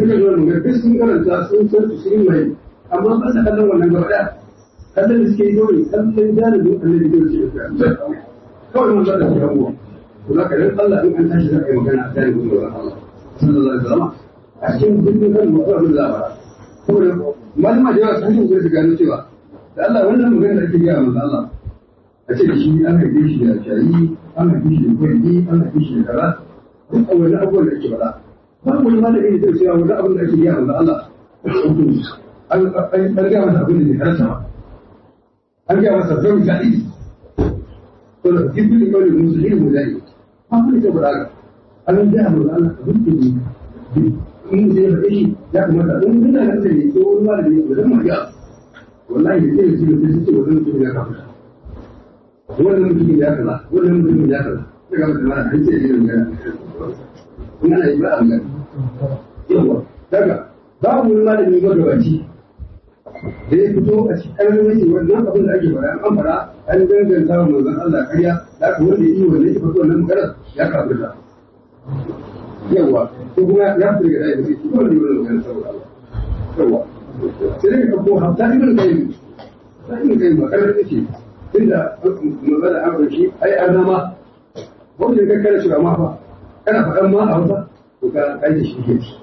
suka zo mu ga duk sun karanta sun san su sun mai amma ba sa kallon wannan gaba daya kallon da suke yi kawai kallon jalibin annabi da suke da kawai mun zada shi hango to za ka dan Allah in an tashi za ka yi magana a jalibin da Allah sallallahu alaihi wasallam a cikin dukkan kan mutum abin labara saboda malama da yawa sun shi su gano cewa da Allah wannan magana da ake gaya manzo Allah a ce da shi an haife shi da shayi an haife shi da kwalli an haife shi da kaza duk a wani abubuwan da ake faɗa ba wani malami da zai cewa wani abin da ake gaya manzo Allah an gaya masa abin da bai karanta ba an gaya masa zan zaɗi to da jibril kawai musulmi mu zai ba ku da faɗa ga an gaya manzo Allah abin da bai in zai faɗe shi ya kamata in ina nan da ne ko wani malami da zan ma wallahi da ke da su ce wannan mutum ya kafa wannan mutum ya kaza wannan mutum ya kaza daga mutum mana an ce irin gana in ana yi ba a gani yawa daga babu wani malami magabaci da ya fito a cikin ƙarfin wannan abin da ake faɗa an faɗa an danganta wa manzon Allah ƙarya da aka wanda yi wannan ya fito wannan maganar ya kafa ta yawa ko kuma ya fito daga ɗaya da zai ci wanda yi wannan maganar saboda Allah yawa sai dai ka ko hatta ibn qayyim ta ibn qayyim ba karar take tunda magana an roki ai an zama wanda ka kare shi ma fa kana faɗan ma a wata to ka kai da shi ke ci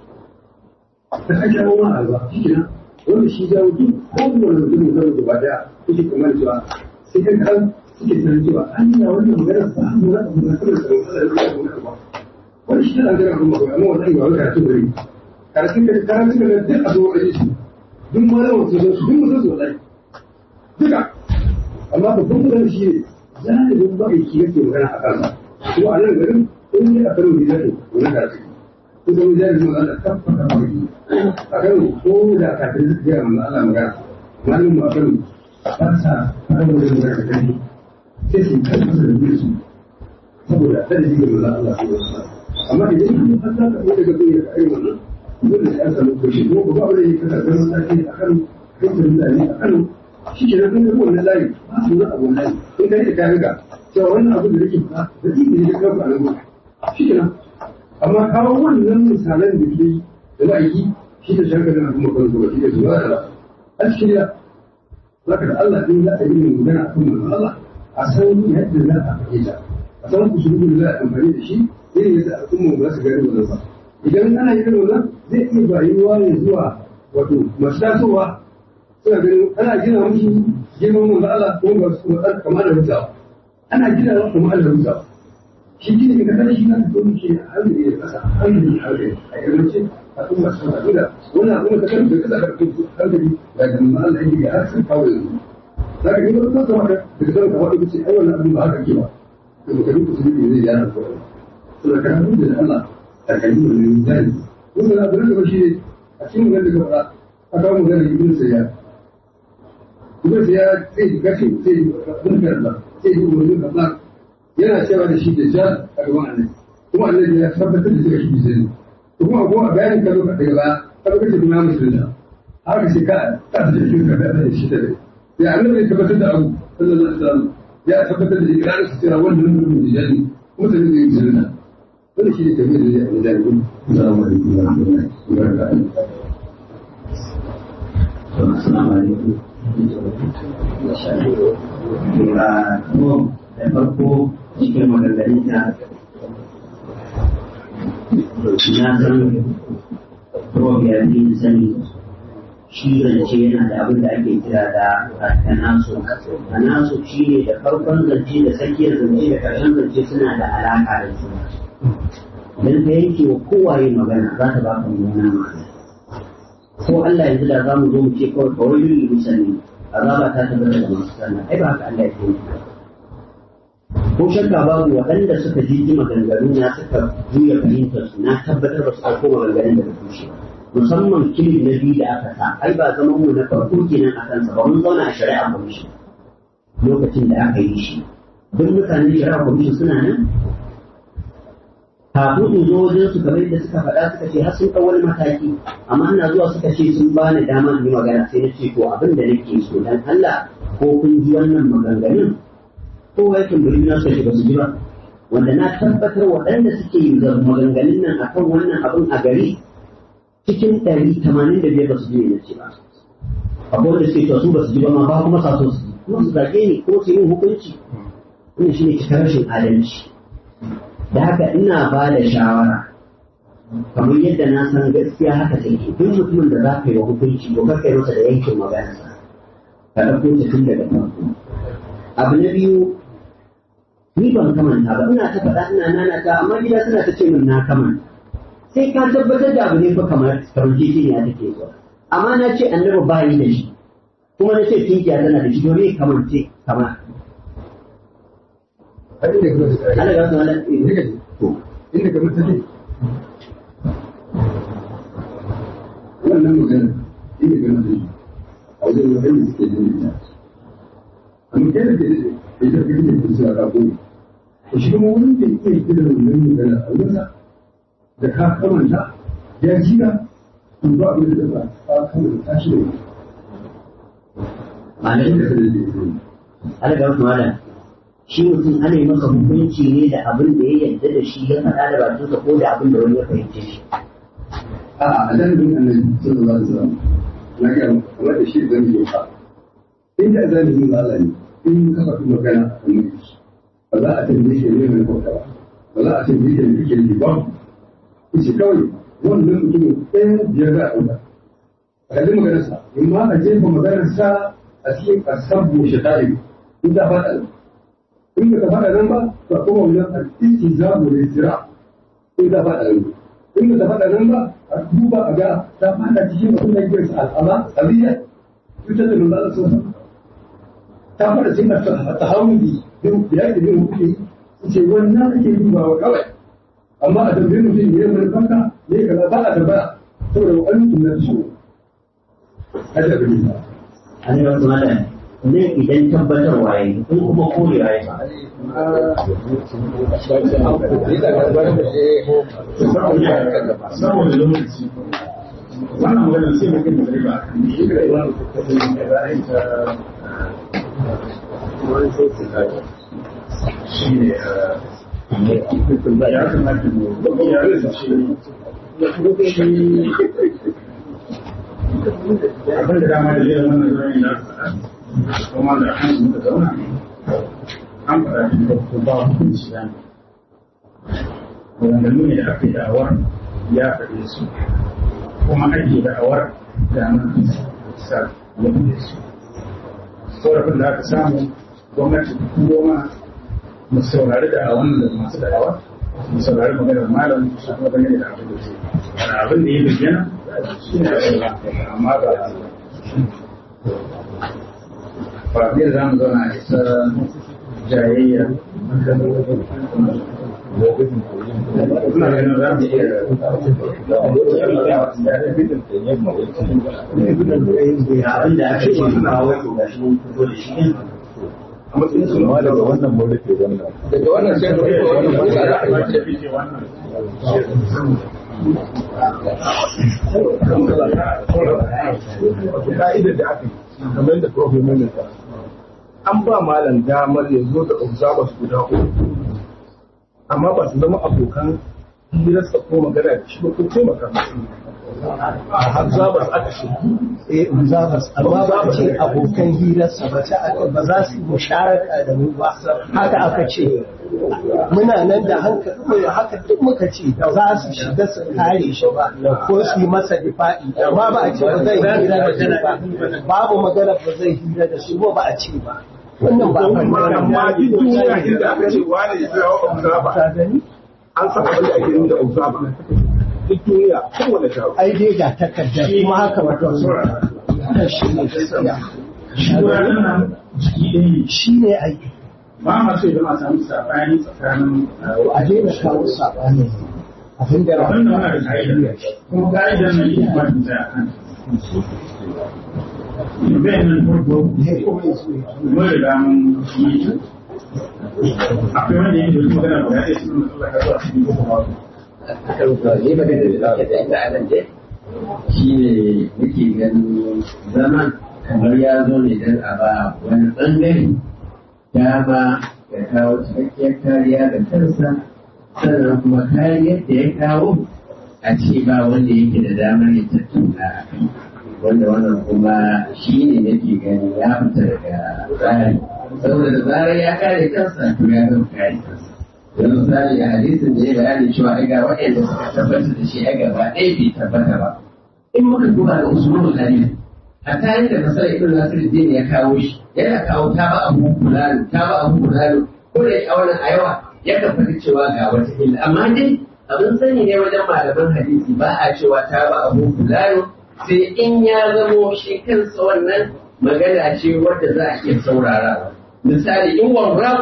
ta ake ma a ba shi kenan wanda shi jawo duk kowane mutum da zai gaba daya kuke kamar cewa sai kan kan suke sanar cewa an yi wannan magana ba mu na abu na kamar tsaron Allah ya rubuta ba wani shi tana gara kuma amma wannan ba wani karatu bane karatun da karatun da duk a zo a yi shi duk malaman su zo su duk mutum su wallahi duka amma babban magana shi ne zalibin ba aiki yake magana a kansa ko a nan garin in yi a karo ne zai wani karatu ko da wani zalibin magana tabbata ba yi a karo ko da kafin su gaya mana Allah magana malamin mu a karo ba sa fara wani magana da kai sai su kai masa da biyu su saboda kada shi ga manzo Allah ko wasu amma idan kun fasa ka daga bayyana ka ayyuka nan dole sai an samu kuɗi ko ba wani ne kasa ganin sake a kan rikin mutane a kan shi ke nan kuma wannan layi ba su na abu layi in kai da kayan ga cewa wannan abu da nake fada da ɗin da ya kawo a nan shi ke nan amma kawo wannan misalan da ke da ma'aiki shi da shakar da kuma kan zuwa shi da zuwa da a cikin ya zaka da Allah ɗin za a yi mai magana a kan manzon Allah a san yadda za a faɗe ta a san kusurin da za a amfani da shi irin yadda al'umma ba su gani wannan ba idan ana yin wannan zai iya bayuwa ne zuwa wato masu tasowa suna ganin ana gina musu girman manzo Allah ko ba su matsar kamar da mutawa ana gina wa kuma Allah mutawa shi gina ka kada shi na da kuma ke hankali da kasa hankali hankali a yammacin a kuma su haɗu da wannan abin da kan da kasa da hankali da ga manzo Allah yake ga har sun kawo yanzu za ka gina ko kuma da da kan ka wani ce ai wannan abin ba haka ke ba to ka duka su ne zai yana ko to da kan da Allah takalmi da yin zai kuma da abin da shi ne a cikin magana da gaba a kawo magana da ibn sayyad ibn sayyad sai gashi sai bin karba sai yi umarni kaza yana cewa da shi da jan a gaban annabi kuma annabi ya tabbatar da cewa shi da zai to kuma ko a bayanin ka lokaci daga baya ka lokaci kuma ya musulunta haka sai ka ka da shi ka da shi da ya annabi ya tabbatar da abu sallallahu alaihi wasallam ya tabbatar da ikrarin su cewa wannan mutum da jani mutane da yin musulunta wani shi ne tafiyar da zai a jami'in salamu alaikum wa rahmatullahi wa barakatuh Assalamu alaikum. da farko cikin maganganun da na san Prof ya fi sani shi zance yana da abin da ake kira da tanaso. Tanaso shi ne da farkon zance da tsakiyar zance da ƙarshen zance suna da alaƙa da juna. Idan ka yanke wa kowaye magana za ta baka mummunan magana. Ko Allah yanzu da za mu zo mu ce kawai kawai yi musalli azaba ta tabbata da masu sallah ai ba haka Allah ya yi ko shakka babu waɗanda suka ji maganganu na suka juya fahimtar su na tabbatar ba su ɗauko maganganun da tushe musamman kilin na biyu da aka sa ai ba zaman mu na farko kenan a kansa ba mun zauna a shari'a commission lokacin da aka yi shi duk mutanen shari'a commission suna nan kafin in zo wajen su kamar yadda suka faɗa suka ce har sun ɗau wani mataki amma ina zuwa suka ce sun bani dama in yi magana sai na ce to abin da nake so dan Allah ko kun ji wannan maganganun ko ya tambari na suka ce ba su ji ba wanda na tabbatar waɗanda suke yi da maganganun nan akan wannan abin a gari cikin ɗari tamanin da biyar ba su ji na ce ba akwai wanda suke cewa su ba su ji ba ma ba kuma sa so su ji kuma su zage ni kuma su yi hukunci wannan shi ne cikin rashin adalci da haka ina ba da shawara kamar yadda na san gaskiya haka take duk mutumin da za ka yi wa hukunci ko kai masa da yankin magana ka ɗauko ta tun daga farko abu na biyu ni ban kamanta ba ina ta faɗa ina nana ta amma gida suna ta ce min na kamanta sai ka tabbatar da abu ne fa kamar kamar titi ne take zuwa amma na ce annabi ba yi da shi kuma na ce tinkiya tana da shi domin kamar ce kamar har inda ka mutu Allah ya wasu wala inda ka mutu ne wannan magana inda ka mutu ne a wajen wajen da suke jin ita amma kai da ke da ita kai da ke suna rako ne shi kuma wurin da ke kira wannan magana a wurinsa da ka kamanta ya jira in ba abin da ba ka kamanta tashi da wani Malam da ka da ke Allah ya wasu wala shi mutum ana yi masa hukunci ne da abin da ya yarda da shi ya faɗa da bakinsa ko da abin da wani ya fahimce shi A'a, a zanibin annabi sallallahu alaihi wasallam na ga kamar da shi zan yi ka. In da zanibin Allah ne, in ka faɗi magana a kan mutum, ba za a tambaye shi ne mai kwauta ba, ba za a tambaye shi ne kake yi ba. Kuce kawai wannan mutumin ɗayan biyar za a ɗauka. A kalli maganarsa, in ma a jefa maganarsa a cikin asabu shaitari, in ta faɗa nan. In ba ta faɗa nan ba, to a kuma wajen al-istizabu da istira, in ta faɗa nan. in da faɗa nan ba a duba a ga ta fada cikin abin da yake al'ama tsariya cutar da manzo Allah sallallahu ta fada cikin tahawudi da ya ke yin hukumi ce wannan ake dubawa kawai amma a tambaye mutum ne mai fanka ne kaza ba a tambaya saboda wani tunna su hada da ni Allah ya wasu wala ne idan tabbatarwa ya yi in kuma korewa ya ba saboda lokaci wannan maganar sai mutum da riba a kan shi da yawan shi ne ya kamata mu ya rasa shi abin da dama da zai wannan zai na kuma da hannu da zauna an faɗa shi da ba hukunci ya ne maganganu ne da aka yi da'awar ya faɗe su kuma ake da'awar da nan sa ya faɗe su korafin da aka samu gwamnati goma mu saurari da'awan da masu da'awa mu saurari maganar malam su kuma gane da abin da ke da abin da ya bayyana shi ne amma ba ba biyar za mu zauna a isa jayayya Ina ganin za mu iya ga abin da aka ce ba wai to gashi mun fito da shi din a matsayin su ma daga wannan mun rufe wannan daga wannan sai da wannan ba za a ka'idar da aka yi kamar da prof ya maimaita an ba malam damar ya zo da observers guda uku amma ba su zama abokan hirarsa ko magana da shi ba ko taimaka musu observers aka shi eh observers amma ba a ce abokan hirarsa ba ta aka ba za su yi musharaka da mu ba haka aka ce muna nan da hankali haka duk muka ce ba za su shiga su kare shi ba ko su yi masa difa'i amma ba a ce ba zai hira da shi ba babu magana ba zai hira da shi ba ba a ce ba wannan ba a amma duk duniya inda aka ce wani ya kira wa observer ta gani an san abin da ake yi da observer duk duniya kowane taro ai dai ga takardar kuma haka ba ta wannan shi ne gaskiya nan jiki ɗaya ne shi ne aiki ba ma so idan a samu saɓani tsakanin a daina kawo saɓani abin da abin da muna da ka'ida kuma ka'idar nan ita ba ta tsaya kan bayan nan farko mun riga mun yi akwai wanda yake da magana guda ɗaya sun mutu da kasuwa cikin kuma ne ba da da da anan dai shi ne muke ganin zaman kamar ya zo ne don a ba wani ɓangare dama ya kawo cikakkiyar kariya ga kansa sannan kuma kariyar da ya kawo a a ce ba wanda yake da damar ya tattauna a kai wanda wannan kuma shi ne nake gani ya fita daga tsari saboda da zarar ya kare kansa to ya zama kare kansa yanzu misali a hadisin da ya bayani cewa ai ga waɗanda suka tabbatar da shi ai gaba ɗaya bai tabbata ba in muka duba da usulul hadis hatta yadda masala ibn nasiruddin ya kawo shi yana kawo ta ba abu fulani ta ba abu fulani ko da a wannan a yawa yakan faɗi cewa ga wata illa amma dai abin sani ne wajen malaman hadisi ba a cewa ta ba abu fulani sai in ya zamo shi kansa wannan magana ce wadda za a iya saurarawa misali in warrab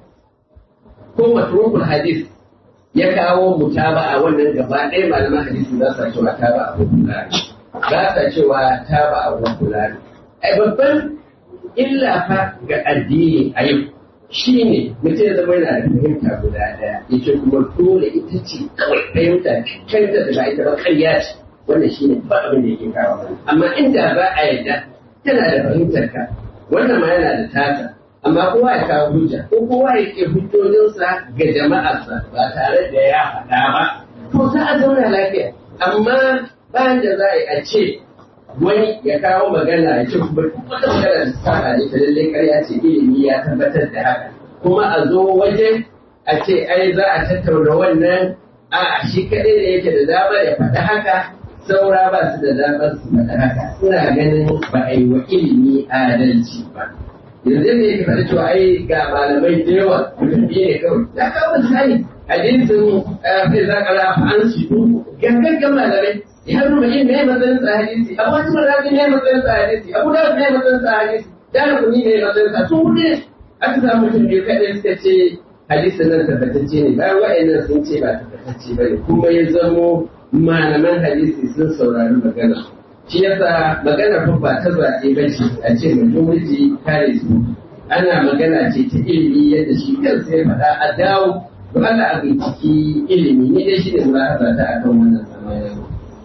ko matrukul hadis ya kawo mutaba a wannan gaba ɗaya malaman hadisi za su cewa ta ba abu fulani ba sa cewa ta ba abu fulani ai babban illa fa ga addini a yau shi ne mutum ya zama yana da fahimta guda ɗaya yace kuma dole ita ce kawai fahimta kanta da ba ita ba ƙarya ce wannan shi ne ba abin da yake kawo amma inda ba a yadda tana da fahimtar ka wannan ma yana da tata amma kowa ya kawo hujja ko kowa ya ke hujjojinsa ga jama'arsa ba tare da ya faɗa ba to za a zauna lafiya amma bayan da za a yi a ce wani ya kawo magana ya ce kuma wata magana da ta ne ta lallai karya ce ilimi ya tabbatar da haka kuma a zo waje a ce ai za a tattauna wannan a shi kaɗai da yake da dama ya faɗi haka saura ba su da damar su faɗi haka ina ganin ba a yi wa ilimi adalci ba yanzu ne yake faɗi cewa ai ga malamai da yawa mutum biyu ne kawai ya kawo misali hadisin fi zakara an shi gangan malamai ya nuna yin mai matsayin sa hadisi abu wasu mazaji mai matsayin sa hadisi abu da mai matsayin sa hadisi dana kuni mai matsayin sa sun hudu aka samu mutum biyu kaɗai suka ce hadisin nan tabbatacce ne bayan wa'annan sun ce ba tabbatacce ba ne kuma ya zamo malaman hadisi sun saurari magana shi yasa magana fa ba ta zaɓe ba ce a ce majority kare su ana magana ce ta ilimi yadda shi kansa ya faɗa a dawo to Allah a binciki ilimi ni dai shi ne mulahaza ta akan wannan samanin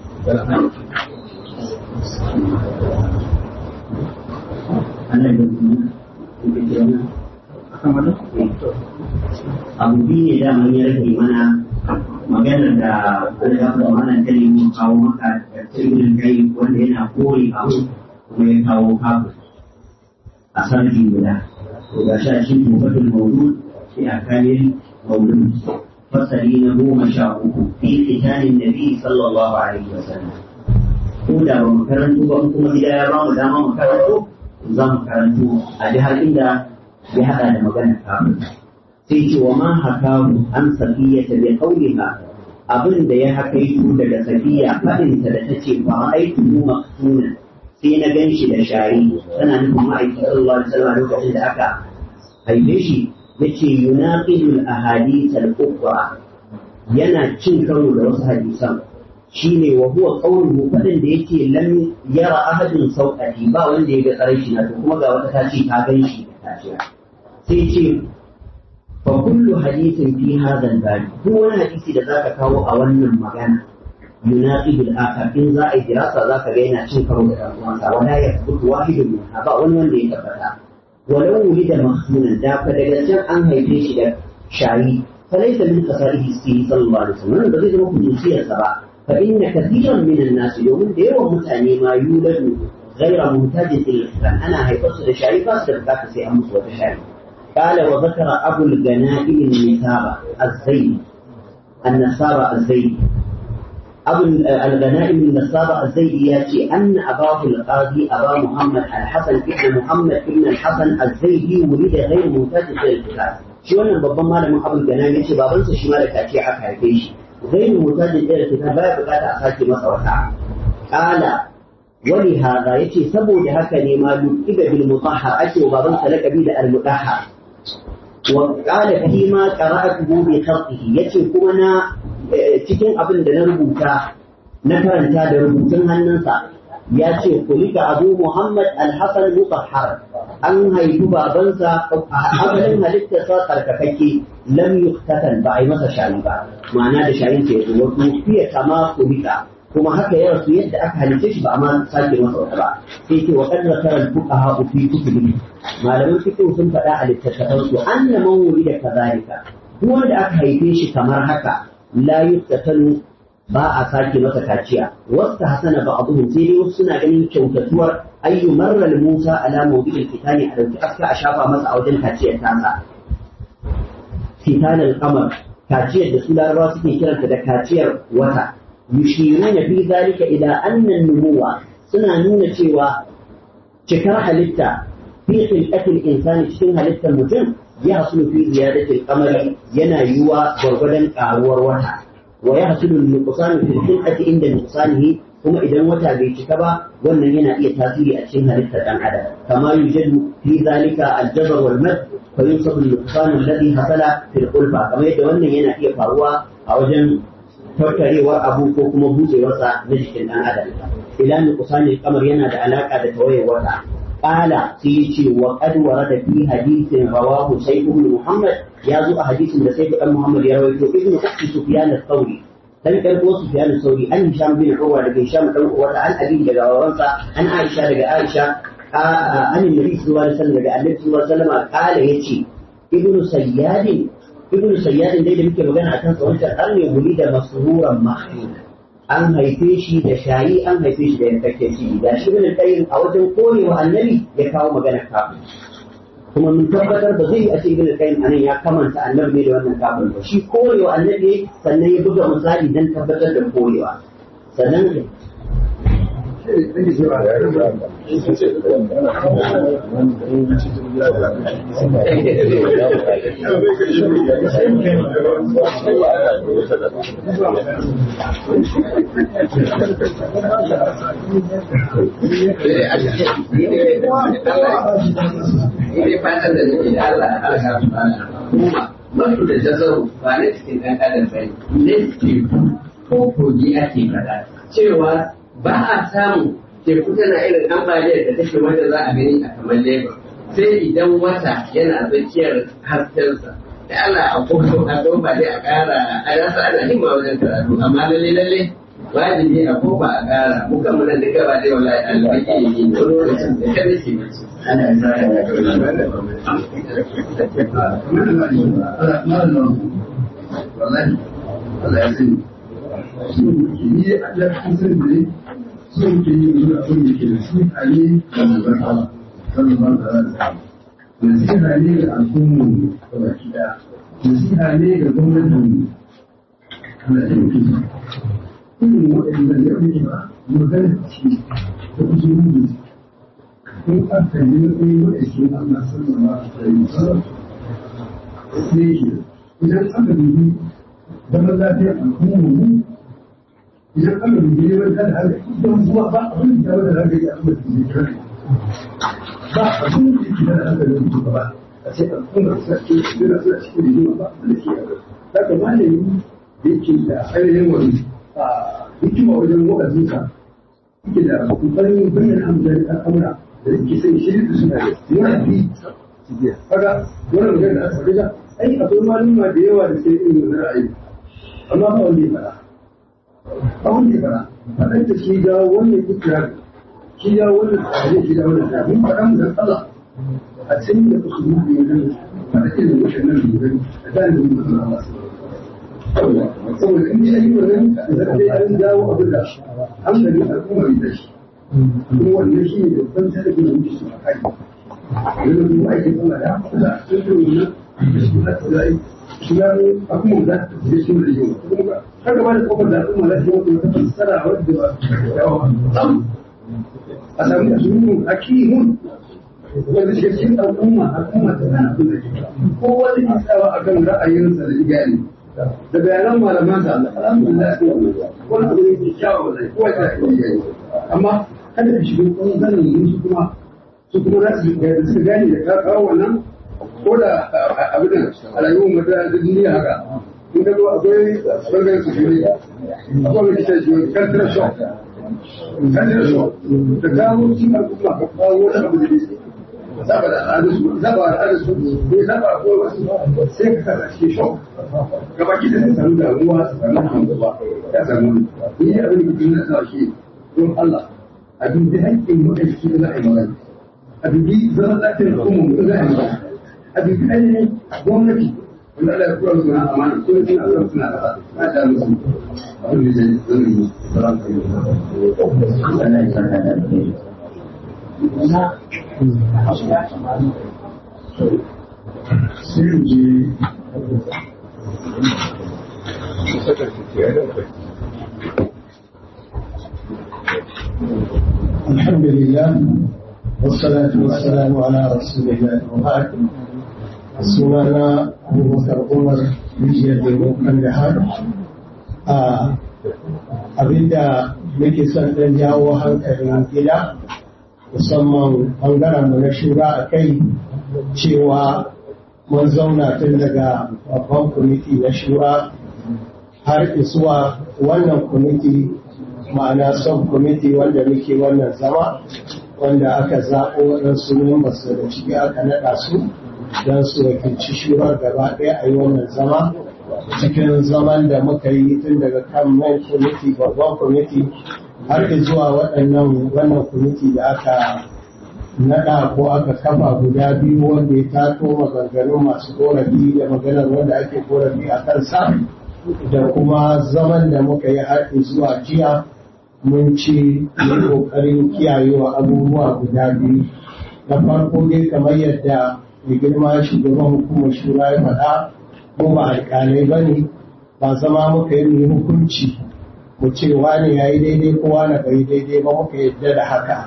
abu biyu ne da mun ya rage mana maganar da wani ya kuma mana kalimin kawo maka da tsibirin kai wanda yana kore abu kuma ya kawo kafu a sarki guda to ga sha shi tufatul maudu sai a kayan maudu fasali na goma sha uku fi kitanin nabi sallallahu alaihi wasallam ko da ba mu karanto ba kuma gida ya ba mu dama mu karanto za mu karanto a ji har inda ya haɗa da magana kafin sai ce wa ma hakahu an safiya ta bi qauliha abin da ya hakaito daga safiya fadin ta da tace fa aitu mu maktuna sai na ganshi da shari tana nufin ma'aikin sallallahu alaihi wasallam lokacin da aka haife shi yace yunaqidul ahadith al-ukhra yana cin karo da wasu hadisan shine wa huwa qawluhu fadin da yake lam yara ahadin sauqati ba wanda ya ga tsarai shi na to kuma ga wata ta ce ta gan shi ta ce sai ce fa kullu hadithin fi hadha al duk wani hadisi da zaka kawo a wannan magana yunaqidu al-akhar in za a yi dirasa zaka ga yana cin karo da dan uwansa wala yathbutu wahidun min ba wani wanda ya tabbata walau wulida mahsunan da fa daga can an haife shi da shayi فليس من خصائصه صلى الله عليه وسلم ba zai zama kususiyarsa ba فإن كثيرا من الناس يوم دير متاني ما يولد غير محتاج إلى الإحسان أنا هي قصة شعري فاصل ذاك سي أمس وتشعري قال وذكر أبو الجنائم النسابة الزيد النسابة الزيد أبو الغنائم النسابة الزيد ياتي أن أباه القاضي أبا محمد الحسن ابن محمد ابن الحسن الزيدي ولد غير محتاج إلى الإحسان shi wannan babban malamin abul gana ya ce babansa shi ma da kace aka haife shi غير محتاج إلى الكتاب baya bukata a sake masa wata qala wani hada yace saboda haka ne ma iba bil mutahhar ake wa baban salaka bi da al mutahhar wa qala fi ma qara'atuhu bi khatihi yace kuma na cikin abin da na rubuta na karanta da rubutun hannunsa ya ce kulika abu muhammad al-hasan mutahhar an haifi babansa asalin halittarsa tsarkakakke lam yuktatan ba a yi masa shari ba ma'ana da shayin ke zo wasu fiye kama kulika kuma haka ya rasu yadda aka halitta shi ba a ma sake masa wata ba sai ce wa kadra taral fuqaha fi kutubi malaman fiqh sun faɗa a littattafan su anna man wulida kadhalika duk wanda aka haife shi kamar haka la yuktatalu ba a sake masa kaciya wasu hasana ba abu sai dai wasu suna ganin kyautatuwar ayyu marral musa ala mawdi'il kitani a dauki aska a shafa masa a wajen kaciyar tasa kitanal qamar kaciyar da su larabawa suke kiranta da kaciyar wata yushiruna fi zalika ila anna numuwa suna nuna cewa cikar halitta fi khilqatil insani cikin halittar mutum ya hasulu fi ziyadatil qamari yana yiwa gwargwadon karuwar wata wa ya hasulu nuqsan fi khilqati inda nuqsanihi kuma idan wata bai cika ba wannan yana iya tasiri a cikin halittar dan adam kama yujadu fi zalika aljabar wal mad fa yunsabu nuqsan alladhi hasala fil qulfa kamar yadda wannan yana iya faruwa a wajen tattarewar abu ko kuma buɗewarsa na jikin dan adam ila nuqsan kamar yana da alaka da tawayar wata قال سيتي وقد ورد في حديث رواه سيف بن محمد يا زو حديث ده سيف بن محمد يا رويته ابن اخت سفيان الثوري dan karko Sufyan al-Sauri an Hisham bin Urwa daga Hisham dan Urwa an Abi daga wawansa an Aisha daga Aisha an Nabi sallallahu alaihi wasallam daga Annabi sallallahu alaihi wasallam kala yace ibnu Sayyad ibnu Sayyad dai da muke magana akan sa wancan an ne guri da masruran mahmud an haife shi da shayi an haife shi da yankakke shi da shi bin qayyim a wajen korewa annabi ya kawo magana kafin kuma mun tabbatar ba zai yi a ce ibn qayyim anan ya kamanta annabi ne da wannan kafin ba shi korewa annabi sannan ya buga misali dan tabbatar da korewa sannan Ini fatan da nake da Allah a ƙasa kuma masu da jazaru ba na cikin ɗan adam ba ne teku ko kogi ake faɗa cewa ba a samu teku tana irin ambaliyar da take wanda za a gani a kamar Lagos sai idan wata yana tsakiyar haskensa da Allah a kuma a ba dai a ƙara a rasa ana himma wajen karatu amma lalle lalle wajibi a ko ba a ƙara muka muna duka ba dai wallahi alƙaƙi ne wani lokacin da kada ke mace ana sa wallahi Allah ya sani sun ke yi a ɗan sun ne sun ke yi wani abin da ke da su a ne da albarka sallallahu alaihi wasallam nasiha ne ga al'ummu da baki ɗaya nasiha ne ga gwamnatin Allah ya yi irin waɗanda ya rage ba magana ce da kusurin da in aka yi wani waɗanda Allah sallallahu alaihi wasallam sai shi idan aka dubi zaman lafiyar al'ummar mu idan aka dubi neman kada haka don zuwa ba abin da wanda haka ya amma da zai kira ba abin da yake da haka da mutu ba a ce al'ummar sa ce suna suna cikin rigima ba da ke haka haka malami da yake da ainihin wani hikima wajen wa'azinsa yake da kokarin bayyana amfani al'amura da yake sai shirin da suna da yana bi kaga wannan magana da aka rija ai akwai maluma da yawa da sai irin wannan ra'ayi amma ba wanda ya fara ba wanda ya fara faɗan da shi ga wannan ikrar shi ga wannan tsare shi ga wannan tsare mun faɗa mu da Allah a cikin da su mu ne nan faɗa irin wannan da a da mun faɗa Allah saboda in ji ayi wannan da sai an dawo abin da hankali al'umma da shi kuma wannan shi ne babban sarki da muke so a kai yanzu kuma ake kuma da da sun yi wannan da su da tsari su ya ne abubuwan da su yi sun da yau kuma haka ba da kofar da al'umma za su yi wata fassara wadda ba yawa a sami a sunan hakimun wanda shi cikin al'umma al'umma ta kana kula ko wani isawa akan ra'ayinsa da gani da bayanan malaman da alhamdulillah wani abu ne ke kyawa da kowa ta yi amma kada ka shiga kuma zanen su kuma su kuma za su da suka gane da ka kawo wannan ko da abin da a rayuwar mata da duniya haka in ka zo akwai bangaren su ne akwai wani kita shi wani kantar shock kantar shock da kawo shi ma kuma ka kawo wani abu da ne saba da al'adarsu saba da al'adarsu bai saba ko wasu sai ka kasa shi shock gaba ki da samu damuwa su samu hanzuwa ya samu ni abin da kuma na sa shi don Allah a dubi haƙƙin mutane da za a yi magana a dubi zaman lafiyar al'umma da za a yi magana a dubi ainihin gwamnati wanda Allah ya kura musu na amana ko ne suna son suna kasa na ta musu abin da zai zai yi sauran kai Allah ya saka da alheri sai mu je الحمد لله والصلاة والسلام على رسول الله وبعد sunana abubakar umar rijiyar domin da har abinda muke son ɗan jawo hankalin gida musamman ɓangaren mu na shura a kai cewa mun zauna tun daga babban kwamiti na shura har zuwa wannan kwamiti ma'ana son kwamiti wanda muke wannan zama wanda aka zaɓo waɗansu members daga ciki aka naɗa su don su wakilci shurar gaba ɗaya a yi wannan zama cikin zaman da muka yi tun daga kan main kwamiti babban kwamiti har zuwa waɗannan wannan kwamiti da aka naɗa ko aka kafa guda biyu wanda ya tato maganganun masu korafi da maganar wanda ake korafi a kansa da kuma zaman da muka yi har zuwa jiya mun ci yi ƙoƙarin kiyayewa abubuwa guda biyu na farko dai kamar yadda mai girma shugaban hukumar shura ya faɗa mu ba alƙalai ba ne ba zama muka yi mu hukunci mu ce wane ya yi daidai ko wane bai daidai ba muka yadda da haka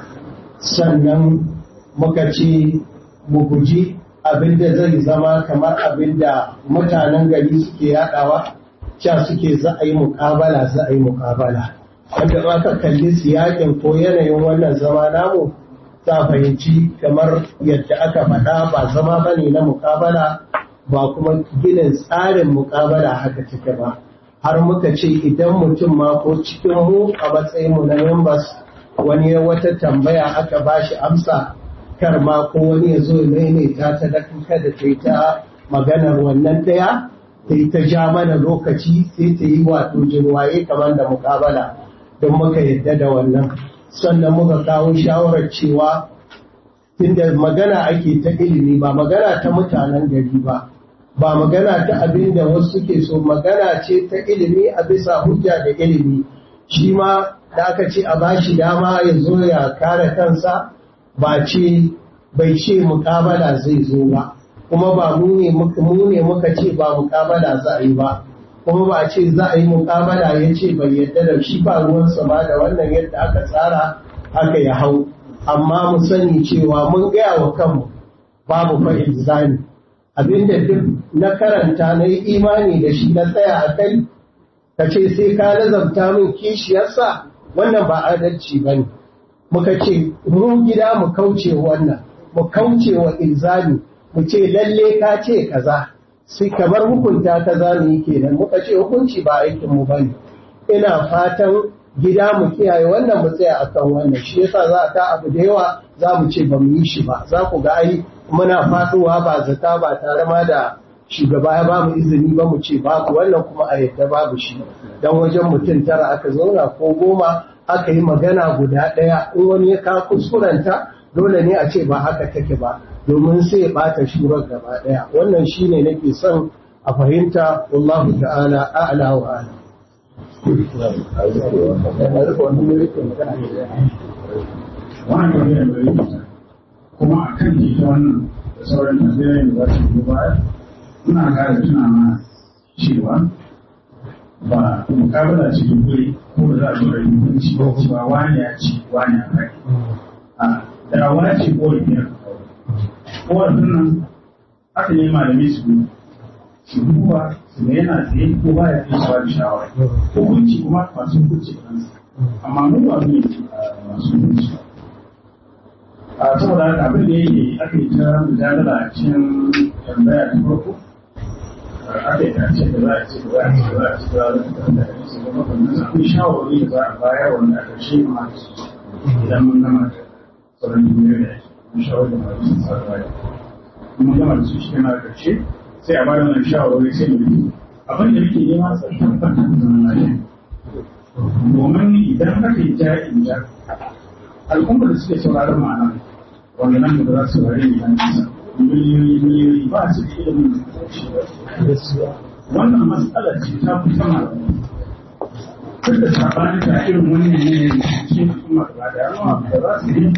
sannan muka ce mu guji abin da zai zama kamar abin da mutanen gari suke yaɗawa cewa suke za a yi muƙabala za a yi muƙabala wanda ba ka kalli siyakin ko yanayin wannan zama namu za fahimci kamar yadda aka faɗa ba zama ba ne na mukabala ba kuma ginin tsarin mukabala haka take ba har muka ce idan mutum ma ko cikin mu a matsayin mu na members wani ya wata tambaya aka ba shi amsa kar ma ko wani ya zo ya maimaita ta da kada ta yi ta maganar wannan ɗaya ta yi ta ja mana lokaci sai ta yi wato jinwaye kamar da mukabala don muka yadda da wannan sannan muka kawo shawarar cewa tunda magana ake ta ilimi ba magana ta mutanen gari ba ba magana ta abin da wasu suke so magana ce ta ilimi a bisa hujja da ilimi shi ma da aka ce a bashi dama ya zo ya kare kansa ba ce bai ce mukabala zai zo ba kuma ba mu ne muka ce ba mukabala za a yi ba kuma ba a ce za a yi mukabala ya ce bai yadda da shi ba ruwansa ba da wannan yadda aka tsara aka ya hau amma mu sani cewa mun gaya wa kanmu babu fa ilzami abinda duk na karanta na yi imani da shi na tsaya a kai ka ce sai ka nazarta min kishiyarsa wannan ba adalci ba ne muka ce mu gida mu kauce wannan mu kauce wa ilzami mu ce lalle ka ce kaza sai kamar hukunta ta za mu yi kenan muka ce hukunci ba aikin mu bane ina fatan gida mu kiyaye wannan mu tsaya akan wannan shi yasa za a ta abu da yawa za mu ce ba mu yi shi ba za ku ga ai muna faduwa ba zata ba tare ma da shugaba ya ba mu izini ba mu ce babu wannan kuma a yadda babu shi dan wajen mutum tara aka zauna ko goma aka yi magana guda ɗaya in wani ya ka kuskurenta dole ne a ce ba haka take ba domin sai ya ɓata shurar gaba ɗaya wannan shine nake son a fahimta wallahu ta'ala a'la wa a'lam wannan tambayar da yi kuma a kan ita wannan da sauran tambayoyin da za su yi baya muna ƙara tuna mana cewa ba mukabala ce dubbe ko da za a zo da hukunci ba cewa wani ya ci wani ya kai a da wani ce ko da biyar korafin nan aka yi malami su su duba su ga yana tsaye ko ba ya tsaye su ba da shawara hukunci kuma masu hukunci kansa amma mu ba mu ne masu hukunci a saboda haka abin da yake aka yi ta mujadala a cikin tambaya ta farko aka yi tace da za a ce da za a ce da za a ce da za a ce da su zama wannan akwai shawarwari da za a bayar wanda a ƙarshe ma idan mun gama da sauran duniya da ake mun shawarwari da masu sun sa baya mun gama da su shi yana ƙarshe sai a bada wannan shawarwari sai mu yi abin da muke nema sai tabbatar da zaman lafiya domin idan aka yi ja'in ja al'ummar da suke sauraron ma'ana wanda nan da za su saurari ne nan nisa miliyoyi miliyoyi ba su da ilimin wannan matsalar ce ta fi sama duk da sabani da irin wannan ne cikin kuma ba da yawa da za su yi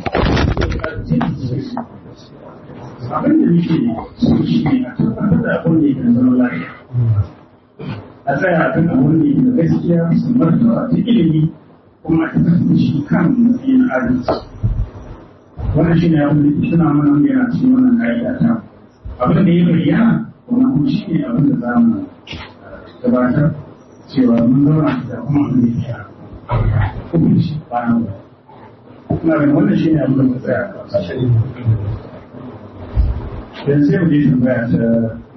abin da nake so shi ne a tabbatar da abin da yake zama lafiya a tsaya a kan abin da yake da gaskiya su martaba ta ilimi kuma a tabbatar da shi kan matsayin adalci wannan shi ne abin da ke tuna mana wanda yana cikin wannan ka'ida ta abin da ya bayyana wannan kuma shi ne abin da za mu gabatar cewa mun zauna da kuma abin da ya hukunci bayan ba ina ganin wannan shi ne abin da mu tsaya a yanzu sai mu je tambaya ta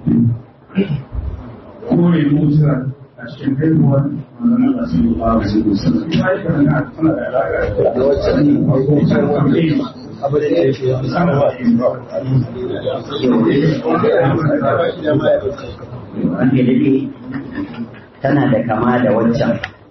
kore musa a cikin haihuwar manzon Allah sallallahu alaihi wasallam ita yi kana tana da alaƙa da wacce ne abu da ya ce an daɗe tana da kama da waccan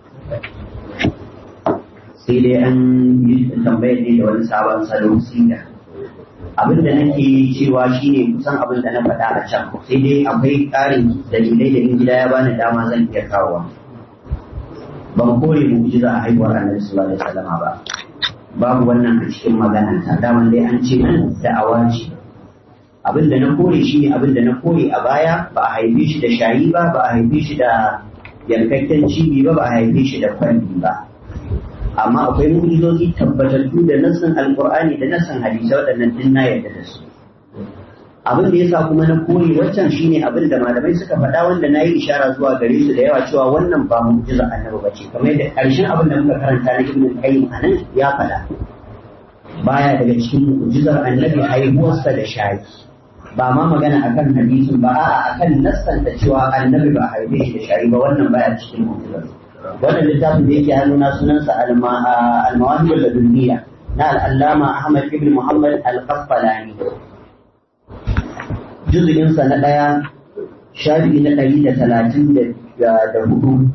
sai dai an yi tambayar ne da wani sabon salon siga abin da nake cewa shine kusan abin da na faɗa a can sai dai akwai ƙarin dalilai da in gida ya bani dama zan iya kawowa ban kore mu'jiza a haihuwar annabi sallallahu alaihi wasallama ba babu wannan a cikin magana ta daman dai an ce nan da'awa ce abin da na kore shi ne abin da na kore a baya ba a haife shi da shayi ba ba a haife shi da yankakken cibi ba ba a haife shi da kwalli ba amma akwai mu'jizozi tabbatattu da nassin alqur'ani da nassin hadisi waɗannan din na yarda da su abin da yasa kuma na kore waccan shine abin da malamai suka faɗa wanda na yi ishara zuwa gare su da yawa cewa wannan ba mu'jiza annabi bace kamar yadda ƙarshen abin da muka karanta na ibnu qayyim anan ya faɗa baya daga cikin mu'jizar annabi haihuwarsa da shayi ba ma magana akan hadisin ba a'a akan nassan da cewa annabi ba haife shi da shayi ba wannan baya cikin mu'jizar wannan littafin da yake hannuna sunansa al-mawahib al-ladunniya na al-allama Ahmad ibn Muhammad al-Qasqalani juz'in sa na daya shafi na ɗari da talatin da hudu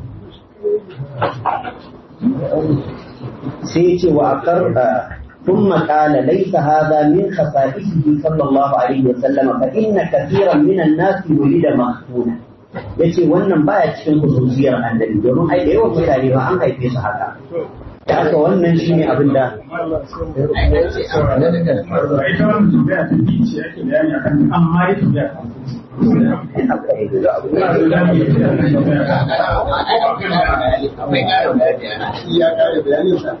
sai ce wa aqar ثم قال ليس هذا من خصائصه صلى الله عليه وسلم فإن كثيرا من الناس ولد مختونا yace wannan baya cikin khususiyar annabi domin ai da yawan mutane ba an haife su haka da haka wannan shine abin da ita wannan tambaya ta biyu ce ake bayani akan amma ya tambaya ta akwai ƙarin bayani ya ƙara bayanin sa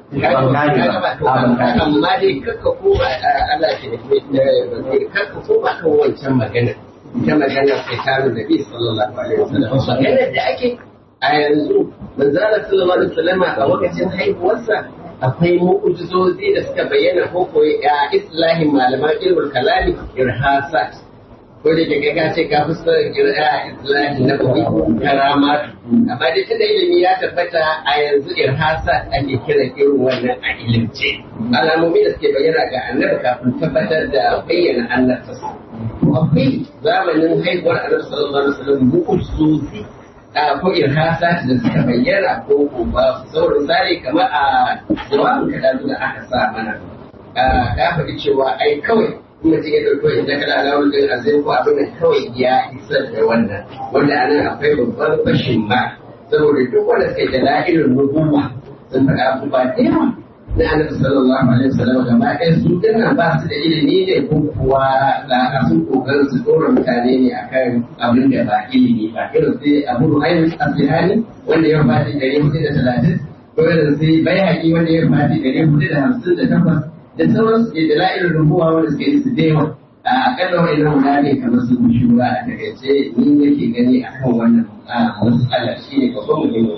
amma dai kakka koma Allah ke da kakka koma kan wancan magana ta maganar fitarun da bi sallallahu alaihi wasallam maganar da ake a yanzu manzara sallallahu alaihi wasallam a lokacin haihuwarsa akwai mu'ujizozi da suka bayyana ko koyi a islahin malaman ilmul kalami irhasat ko da ke ga ce ka fuska irha islahi na koyi karamat amma dai tunda ilimi ya tabbata a yanzu irhasat ake kiran irin wannan a ilimce alamomi da suke bayyana ga annabi kafin tabbatar da bayyana annabta akwai zamanin haihuwar annabi sallallahu alaihi wasallam mu'ujizozi ko irhasa da suka bayyana ko ko ba saurin tsari kamar a jawabin ka da aka sa mana ka faɗi cewa ai kawai in mutum ya ɗauko inda ka da alawar da azai ko abin da kawai ya isar da wannan wanda anan akwai babban fashin ba saboda duk wanda suke da la'irin nubuwa sun faɗa abubuwa da yawa na annabi sallallahu alaihi wasallam gaba ɗaya su dinnan ba su da ilimi ne ko kuwa da sun kokarin su dora mutane ne akan abin da ba ilimi ba irin sai abu ruhayn asbihani wanda ya fadi ɗari hudu da talatin ko irin sai bayhaqi wanda ya fadi ɗari hudu da hamsin da takwas da sauran su ke da la'irin rubuwa wanda suke yi su dewa a akalla wani nan guda ne kamar su shura a takaice ni nake gani akan wannan matsala shi ne babban muhimmin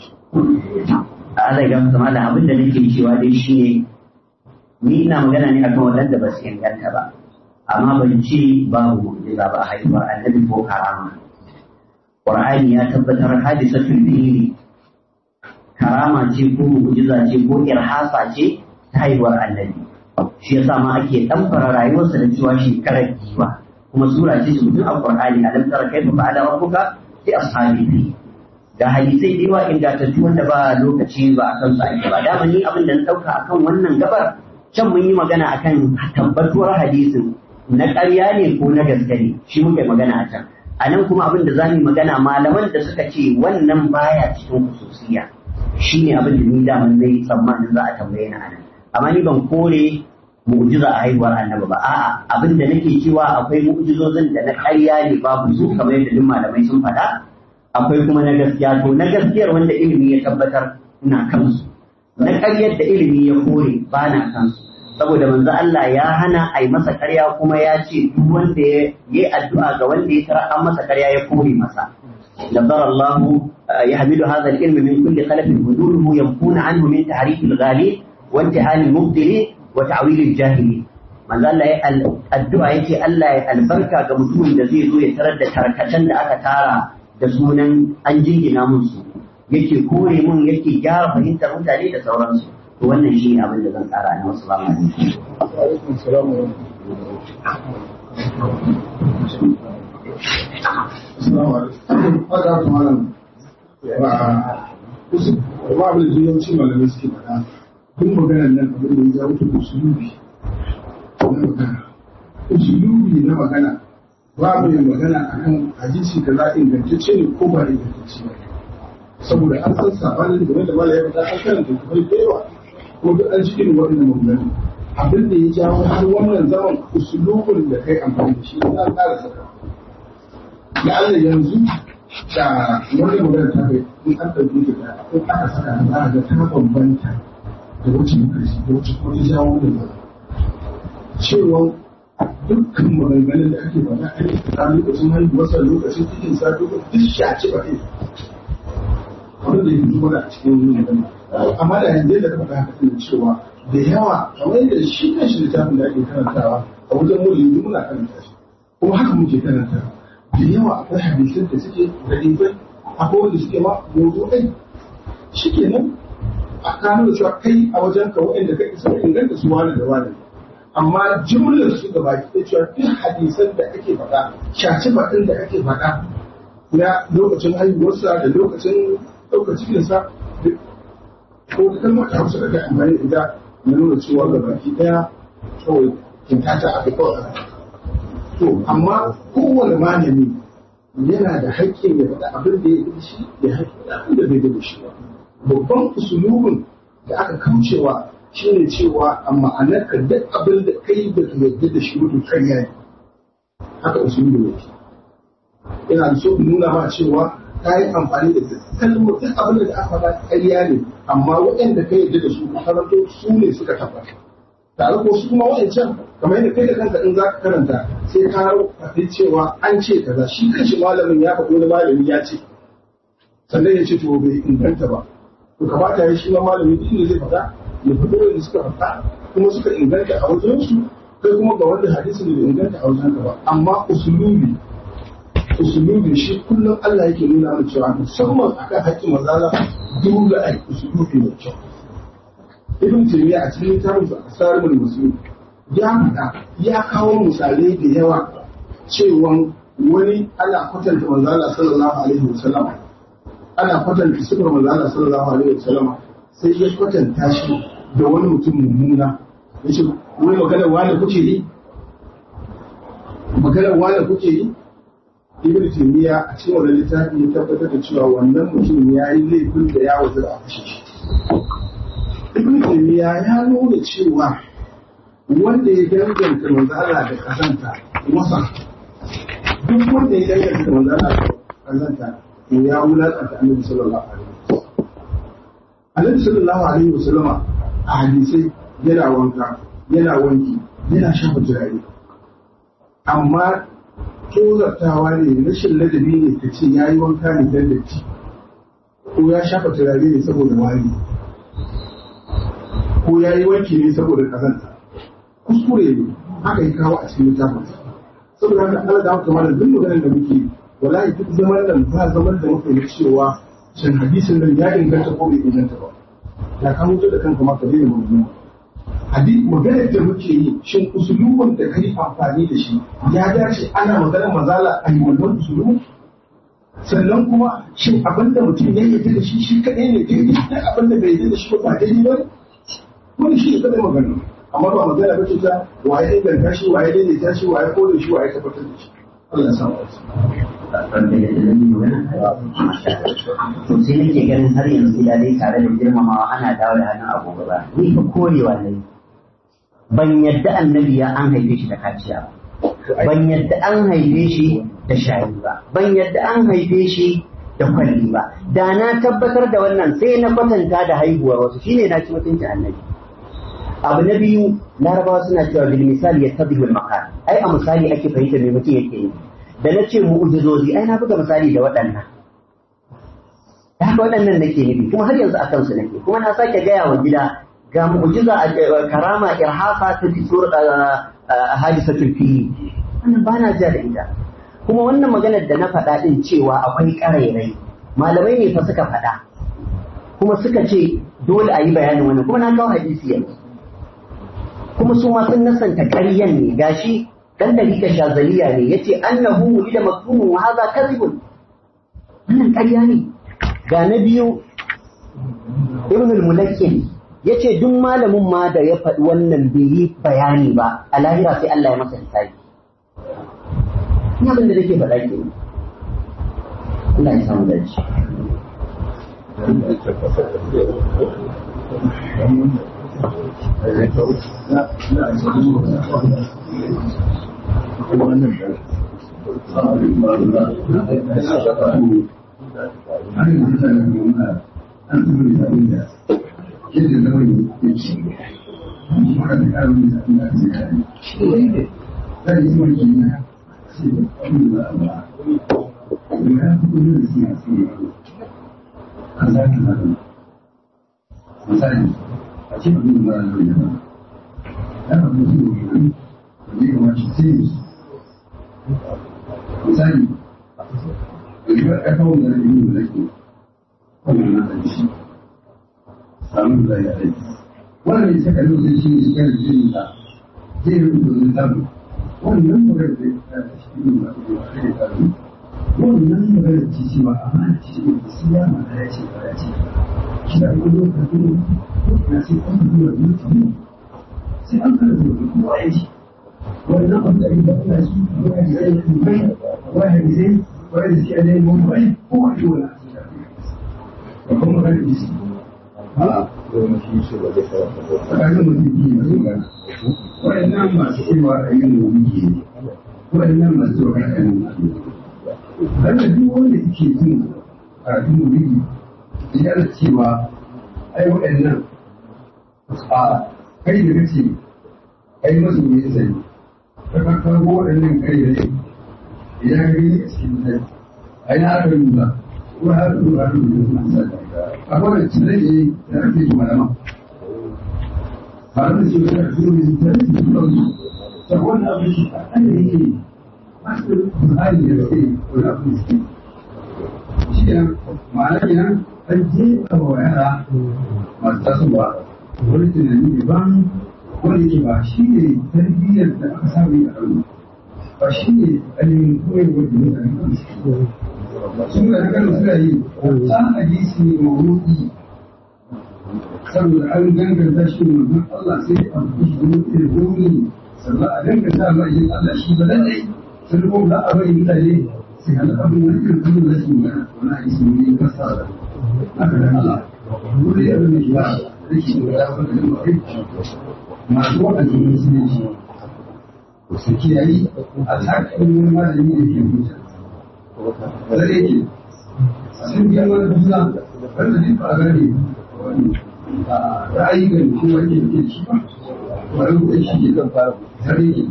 Allah ya gamsa da abin da nake cewa dai shi ne ni ina magana ne akan waɗanda ba su inganta ba amma ban ce babu mu'jiza ba a haihuwar annabi ko karama Qur'ani ya tabbatar hadisatul fili karama ce ko mu'jiza ce ko irhasa ce ta haihuwar annabi shi yasa ma ake ɗamfara rayuwarsa da cewa shekarar giwa kuma sura ce mutum a Qur'ani alam tara kaifa fa'ala rabbuka bi ashabi fil ga hadisai da yawa ingantattu wanda ba lokaci ba a kansu ake ba dama ni abin da na ɗauka akan wannan gabar can mun yi magana akan tabbatuwar hadisin na ƙarya ne ko na gaske ne shi muka yi magana a can a nan kuma abin da za mu yi magana malaman da suka ce wannan baya cikin hususiya shi ne abin da ni daman na yi tsammanin za a tambaye ni a nan amma ni ban kore mu'jiza a haihuwar annabi ba a'a abin da nake cewa akwai mu'jizozin da na ƙarya ne babu su kamar yadda duk malamai sun faɗa akwai kuma na gaskiya to na gaskiyar wanda ilimi ya tabbatar ina kansu na ƙaryar da ilimi ya kore ba na kansu saboda manzo Allah ya hana a yi masa ƙarya kuma ya ce duk wanda ya yi addu'a ga wanda ya tara an masa ƙarya ya kore masa نظر الله يحمل هذا العلم من كل خلف هدوره ينفون عنه من تحريف الغالي وانتهاء المبدل وتعويل الجاهلين manzo Allah ya addu'a yake Allah ya albarka ga mutumin da zai zo ya tarar da tarkacen da aka tara da sunan an jingina musu yake kore mun yake gyara fahimtar mutane da sauransu to wannan shi abin da zan tsara na wasu alaikum salam wa Assalamu alaikum. Haka kuma nan ba kusa ba abin da yawanci malamai suke faɗa duk maganar nan abin da ya wuce usulubi na magana. Usulubi na magana babu yin magana akan hadisi da za ingantacce ne ko ba ingantacce ba. Saboda an san sabanin da da malaya da an karanta kamar da yawa ko duk an cikin waɗannan maganganu. Abin da ya jawo har wannan zaman usulubin da kai amfani da shi an ƙara saka. da Allah yanzu da wani magana ta kai in an ɗauke ta da in aka saka ta za a ga ta bambanta da wacce muka shi da wacce kuma ta jawo da ba cewa dukkan maganganun da ake faɗa a yi a lokacin haihuwarsa lokacin cikin sa duk shaci ba ne wanda ya fito mana a cikin magana amma da yanzu da ka faɗa haka tana cewa da yawa kamar yadda shi ne shi littafin da ake karantawa a wajen mulki muna karanta shi kuma haka muke karantawa da yawa akwai hadisan da suke da ɗibai akwai wanda suke ma mawdu'ai shi kenan a kano da cewa kai a wajen ka waɗanda ka isa inganta su wani da wani amma jimlar su da baki da cewa duk hadisan da ake faɗa shaci faɗin da ake faɗa na lokacin haihuwarsa da lokacin ɗaukar cikinsa ko da kalmar ta hausa da kai amfani da ita na nuna cewa ga baki ɗaya kawai kintata a kawai to amma kowane malami yana da haƙƙin ya faɗa abin da ya yi shi ya haƙƙi da abin da bai da shi ba babban usulubin da aka kaucewa shine cewa a ma'anar ka duk abin da kai da ka yarda da shi mutum karya ne haka usulubin yake ina so in nuna ma cewa ka yi amfani da kalmar duk abin da aka faɗa karya ne amma waɗanda ka yarda da su karanto su ne suka tabbata tare ko su kuma wa'ancan kamar yadda kai da kanka in za ka karanta sai ka faɗi cewa an ce kaza shi kanshi malamin ya faɗi wani malami ya ce sannan ya ce to bai inganta ba to kamata ya shi ma malami duk inda zai faɗa ya faɗi wanda suka faɗa kuma suka inganta a wajen su kai kuma ga wanda hadisin da bai inganta a wajen ka ba amma usulubi usulubi shi kullum Allah yake nuna mana cewa musamman akan haƙƙin manzala dole ai usulubi mai kyau ibn taymiya a cikin littafin sa asarul muslim ya faɗa ya kawo misalai da yawa cewa wani ana kwatanta manzo Allah sallallahu alaihi wasallam ana kwatanta sifar manzo Allah sallallahu alaihi wasallam sai ya kwatanta shi da wani mutum mummuna yace wai maganar wani kuke yi maganar wani kuke yi ibn taymiya a cikin wannan littafi ya tabbatar da cewa wannan mutum ya yi laifin da ya wazira a kashe shi ibn taymiya ya nuna cewa wanda ya danganta manzala da kazanta wasa duk wanda ya danganta manzala da kazanta to ya wulakanta annabi sallallahu alaihi wasallam annabi sallallahu alaihi wasallam a hadisai yana wanka yana wanki yana shafa turare amma tozartawa ne rashin ladabi ne ka ce ya yi wanka ne dan datti ko ya shafa turare ne saboda wari ko ya yi wanki ne saboda kazanta kuskure ne haka yi kawo a cikin littafin saboda haka Allah da haka mana duk maganar da muke wallahi duk zaman nan ba zaman da muke yi cewa shin hadisin nan ya inganta ko bai inganta ba ya ka mutu da kanka ma ka daina magana hadisi maganar da muke yi shin usulubin da kai amfani da shi ya dace ana maganar mazala a yi wannan usulubin sannan kuma shin abin da mutum ya yi da shi shi kaɗai ne daidai da abin da bai yi da shi ba daidai ba wani shi ne kaɗai magana amma ba magana ba ce ta waye inganta shi waye daidaita shi waye kore shi waye tabbatar da shi Allah ya samu wasu to sai nake ganin har yanzu gida dai tare da girmamawa ana dawo da hannun agogo ba ni fa korewa ne ban yadda annabi ya an haife shi da kaciya ba ban yadda an haife shi da shayi ba ban yadda an haife shi da kwalli ba da na tabbatar da wannan sai na kwatanta da haihuwar wasu shine na ci mutuncin annabi abu na biyu larabawa suna cewa bil misali ya tabi bil maqal ai a misali ake fahimta me mutum yake yi da na ce mu'ujizozi ai na buga misali da waɗannan da haka waɗannan nake nufi kuma har yanzu a kansu nake kuma na sake gaya wa gida ga mu'jiza a karama irhafa ta fitur hadisatul fili wannan ba na ja da ita kuma wannan maganar da na faɗa ɗin cewa akwai ƙarairai malamai ne fa suka faɗa kuma suka ce dole a yi bayanin wannan kuma na kawo hadisi yanzu kuma su ma sun nasanta ƙaryan ne gashi dan dalika shazaliya ne yace annahu wulida maktumun wa hadha kadhibun wannan ƙarya ne ga na biyu ibn al-mulakkin yace duk malamin ma da ya faɗi wannan bai yi bayani ba a lahira sai Allah ya masa hisabi ina abin da nake faɗa ke Allah ya samu dace misali a ce abin da mara zai yana ya faɗi su ne da ya kamace sai misali ribar ƙarfawar da rage yin mulki wannan na da shi samun da ya aiki wannan ya saka yau zai shi ne shigar da jini da zai yi rubuta zai samu wannan magana da ya ta shi ne ba da ya ta yi wannan magana ce ce ba amma ce ne da siya ma da ya ce ba ya ce shi da kuma lokacin na sai an zuwa mutum sai an kara zuwa kuma ya ce wannan abu da ya ba shi wani zai bai wani zai wani zai zai mun bai ko wani wani ba kuma magana da shi ha tsakanin mutum biyu masu magana waɗannan masu cewa a yin wani ne waɗannan masu cewa a yin wani ne Wanda duk wanda yake jin karatun mulki yana cewa ai waɗannan a kai da kace ai masu ne sai ka ka kawo waɗannan kai ne idan ka gani a cikin sai ai na aka yi ba ko har ko har ko sai a wannan cire ne da ake yi malama ba da shi da su ne da su ne ta wannan abin shi an da yake masu hali da sai ko da abin shi shi ne ma'ana kenan an jefa wa yara masu tasowa wani tunani daban wanda ke ba shi ne tarbiyyar da aka samu a ɗaru ba shi ne ainihin koyarwar da mutane kan su sun ga kan suna yi ta hadisi ne mawuki saboda an ganganta shi ne manzon Allah sai a fi shi wani irin gomi sannan a danganta ma yin Allah shi ba lallai sun kuma za a bari mutane sai hana abin wani irin kuma da su magana wani hadisi ne kasa da haka da Allah wani yadda ne ya rike da ya fara da mai masu waɗanda ne su ne shi su kiyayi a tsakin wani malami da ke huta da yake sun biya wani duna wanda zai fara gane wani ra'ayi ga shi wani da ke shi ba wani da shi ke zan fara tare yake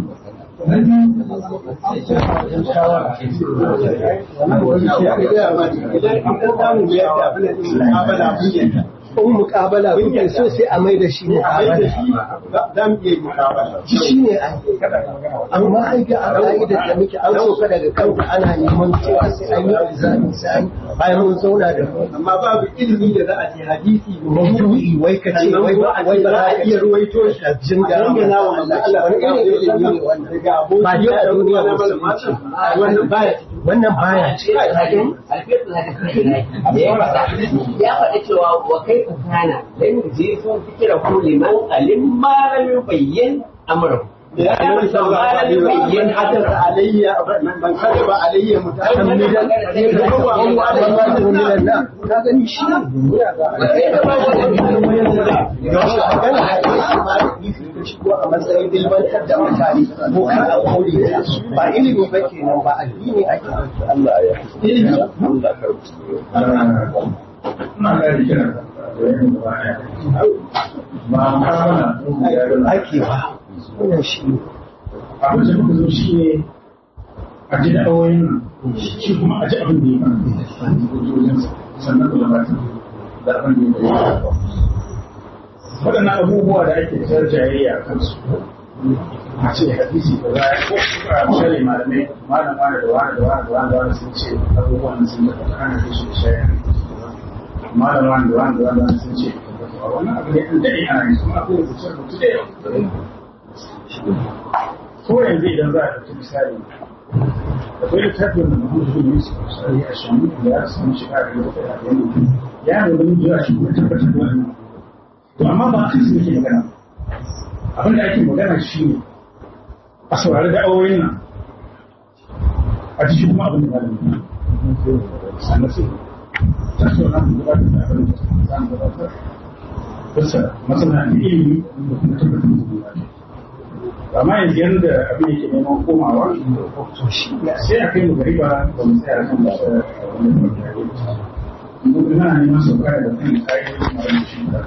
in mukabala kuke so sai a mai da shi mukabala shi ne amma ai ga a ka'idar da muke an soka daga kanta ana neman cewa sai an yi alzami sai an bayan mun zauna da mu amma babu ilimi da za a ce hadisi maudu'i wai ka ce wai ba wai ba za a iya ruwaito shi a jinga dangana wa manzo Allah wani irin ilimi ne wannan daga aboki ba dai a duniya na musulunci wannan baya wannan baya ce alfiyar da haka kai da ya faɗa ya faɗi cewa wa kai kana dan je sun fikira ko liman alim ma lam yubayyin amrahu ya musa ma lam yubayyin حدث علي من كذب علي متعمدا فهو على من النار هذا شيء a matsayin ilmantar da mutane ko kada kore ba ilimi ba kenan ba addini ake Allah ya ilimi ina ga kira da yin baya ba ma ake ba wannan shi ne abin da muka zo shi ne a ji da'awoyin nan shi kuma a ji abin da ya fara hujjojinsa sannan da gabatar da abin da ya fara waɗannan abubuwa da ake tsar jayayya a kansu a ce hadisi da za ko a misali malamai malam wani da wani da wani da wani da wani sun ce abubuwan sun da ta ana kai shi da shayar malam wani da wani da wani sun ce wannan abu ne an daɗe ana yi kuma akwai rubuce rubuce da yawa ko yanzu idan za a ɗauki misali akwai littafin da Muhammadu bin Yusuf Sari a Shamu da ya samu shiga da yau da yanzu ya ne wani jira shi kuma tabbatar da wannan to amma ba kan su yake magana abin da ake magana shi ne a saurari da auren nan a ji shi kuma abin da malamin sannan sai ta so na mu gabatar da abin da za mu gabatar bisa masana ilimi da kuma tabbatar da amma yanzu yadda abin yake neman komawa sai a kai mu gari ba ba mu tsaya kan ba wani mutane mu ina neman sauka da kan kayan mara shi da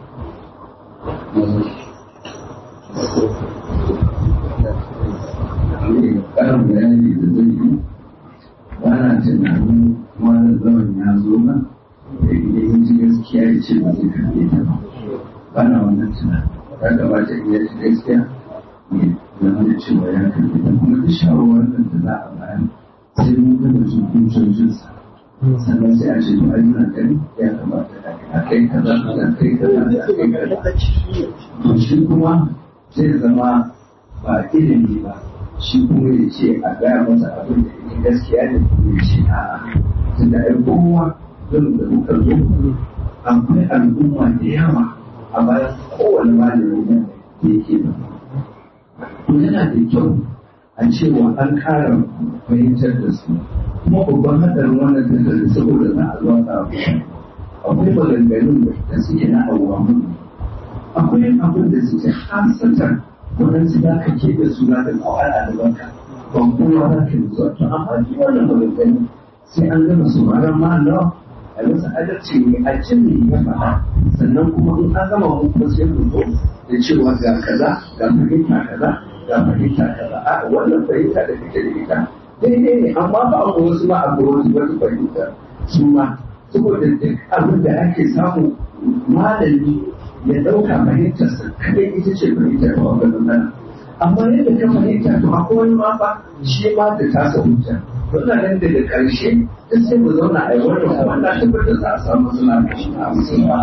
ƙarin bayani da zai yi ba na tunanin wani zaman ya zo ba da idan ji gaskiya ya ce ba zai karɓe ta ba ba na wannan tunanin ya kamata in ya ji gaskiya ne zama da cewa ya karɓe ta kuma da shawarwarin da za a bayar sai mun gama su hujjojinsa sannan sai a ce to ai muna gani ya kamata a kai kaza a kai kaza a kai kaza to shi kuma zai zama ba ilimi ba shi kuma ya ce a gaya masa abin da ne gaskiya ne kuma ya ce a'a tunda ai kowa don da muka zo akwai al'umma da yawa a bayan kowane malami ne da yake da to yana da kyau a cewa an kara fahimtar da su kuma babban hadarin wannan tattalin saboda za a zo a akwai maganganun da suke na abuwa akwai abin da suke hasatar waɗansu za ka ke da suna da kawai a gabanka ban kowa za ka yi zuwa to amma shi wannan maganganu sai an gama sauraron ma'ana a masa adalci ne a cin ne ya faɗa sannan kuma in an gama mu kuma sai mu zo da cewa ga kaza ga fahimta kaza ga fahimta kaza a wannan fahimta da kake da ita daidai ne amma ba mu wasu ma abu wasu wata fahimta su ma saboda duk abin da ake samu malami ya ɗauka fahimtarsa kadai ita ce fahimtar ba wani nan amma yadda ka fahimta to akwai wani ma ba shi ma da tasa hujja wannan nan daga ƙarshe duk sai mu zauna a yi wannan kuma na tabbatar za a samu suna da shi a musulma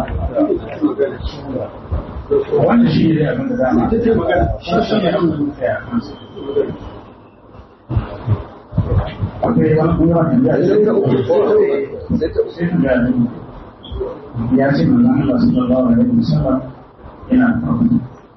wannan shi ne abin da za a ta ce magana shi shi ne abin da muka yi a kansa akwai wani kuma da ya ce sai ta gani ya ce manzon Allah sallallahu alaihi wasallam yana farko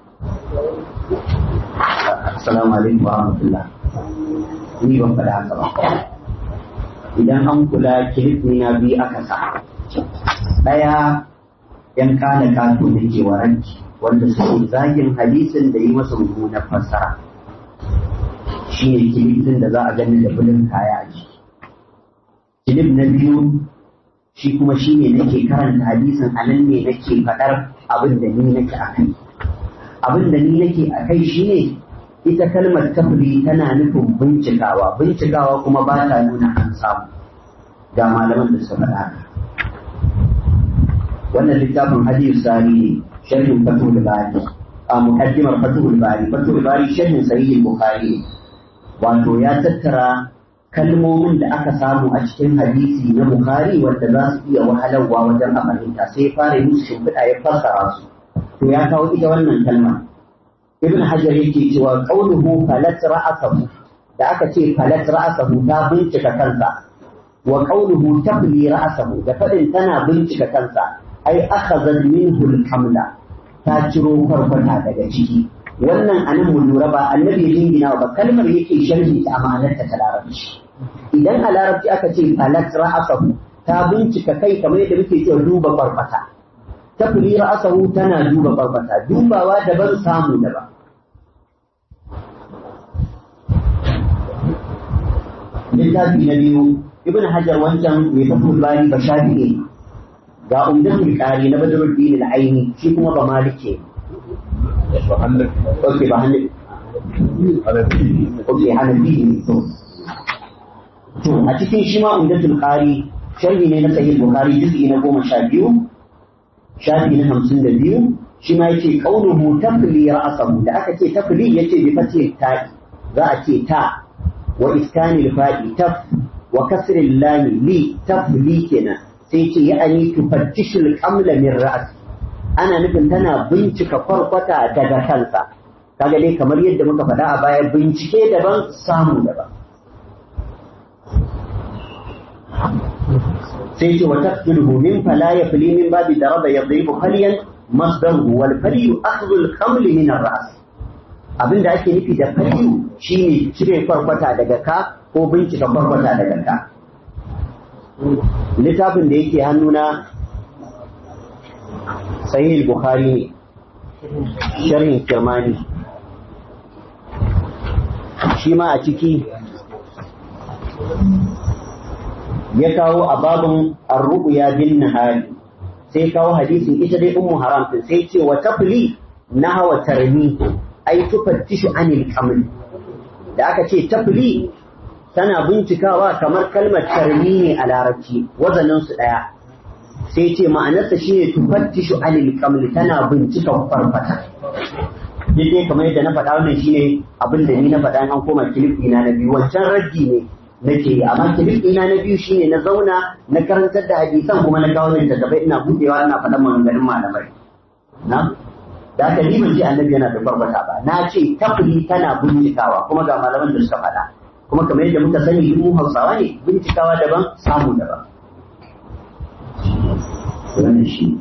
Assalamu alaikum wa rahmatullah. Ni ban faɗa haka ba. Idan an kula kilif na biyu aka sa. Ɗaya ‘yan kana kato da ke waranki wanda suke zagin hadisin da yi masa mummunar fassara. Shi ne kilifin da za a gani da bulin kaya a jiki. Kilif na biyu shi kuma shi ne nake karanta hadisin a nan ne nake faɗar abin da ni nake a kai. Abin da ni nake a kai shi ne ita kalmar tafri tana nufin bincikawa bincikawa kuma ba ta nuna an samu ga malaman da suka faɗa wannan littafin hadith sari ne sharhin fatul bari a muqaddimar fatul bari fatul bari sharhin sahih bukhari wato ya tattara kalmomin da aka samu a cikin hadisi na bukhari wanda za su iya wahalarwa wajen a fahimta sai fara yi musu shimfiɗa ya fassara su to ya kawo ita wannan kalmar ibn hajar yake cewa qauluhu falat ra'asahu da aka ce falat ra'asahu ta bincika kansa wa qauluhu tabli ra'asahu da fadin tana bincika kansa ai akhadha minhu al-kamla ta ciro farfata daga ciki wannan anan mu lura ba annabi ya jingina ba kalmar yake sharhi ta amanarta ta larabci idan a larabci aka ce falat ra'asahu ta bincika kai kamar yadda muke cewa duba farfata ta fili ra'asahu tana duba farfata dubawa daban samu daban littafi na biyu ibn hajar wancan mai fatul bari ba shafi'i ga umdatul qari na badruddin al-aini shi kuma ba malike okay ba hanafi okay hanafi ne to to a cikin shi ma umdatul qari sharhi ne na sahih bukhari juz'i na goma sha biyu shafi na hamsin da biyu shi ma yake qauluhu tafli ra'sahu da aka ce tafli yace bi fati ta'i za a ce ta wa iskanil fa'i taf wa kasril lam li tafli kenan sai ce ya'ani tufattishul qamla min ra'si ana nufin tana bincika kwarkwata daga kansa kaga dai kamar yadda muka faɗa a baya bincike daban samu daban sai ce wa taqtuluhu min fala yafli min babi daraba yadribu falyan masdaruhu wal falyu akhdhu al qaml min ar ra's abinda ake nufi da falyu shine cire kwarkwata daga ka ko bincika kwarkwata daga ka littafin da yake hannuna sahih bukhari ne sharhin kirmani shi ma a ciki ya kawo a babin arru'ya bin nahari sai kawo hadisin ita dai ummu haram din sai ce wa tafli nahwa tarmi ai tufattishu anil qaml da aka ce tafli tana bincikawa kamar kalmar tarmi ne a larabci wazanin su daya sai ce ma'anarsa shine tufattishu anil qaml tana bincika farfata dai kamar yadda na faɗa wannan shine abin da ni na faɗa an koma kilif ina na biyu wancan raddi ne nake yi amma kilif ina na biyu shine na zauna na karantar da hadisan kuma na kawo da gaba ina budewa ina faɗan maganganun malamai na da aka ni ban ce annabi yana da barbata ba na ce tafli tana bincikawa kuma ga malaman da suka faɗa kuma kamar yadda muka sani mu Hausawa ne bincikawa daban samu daban wannan shi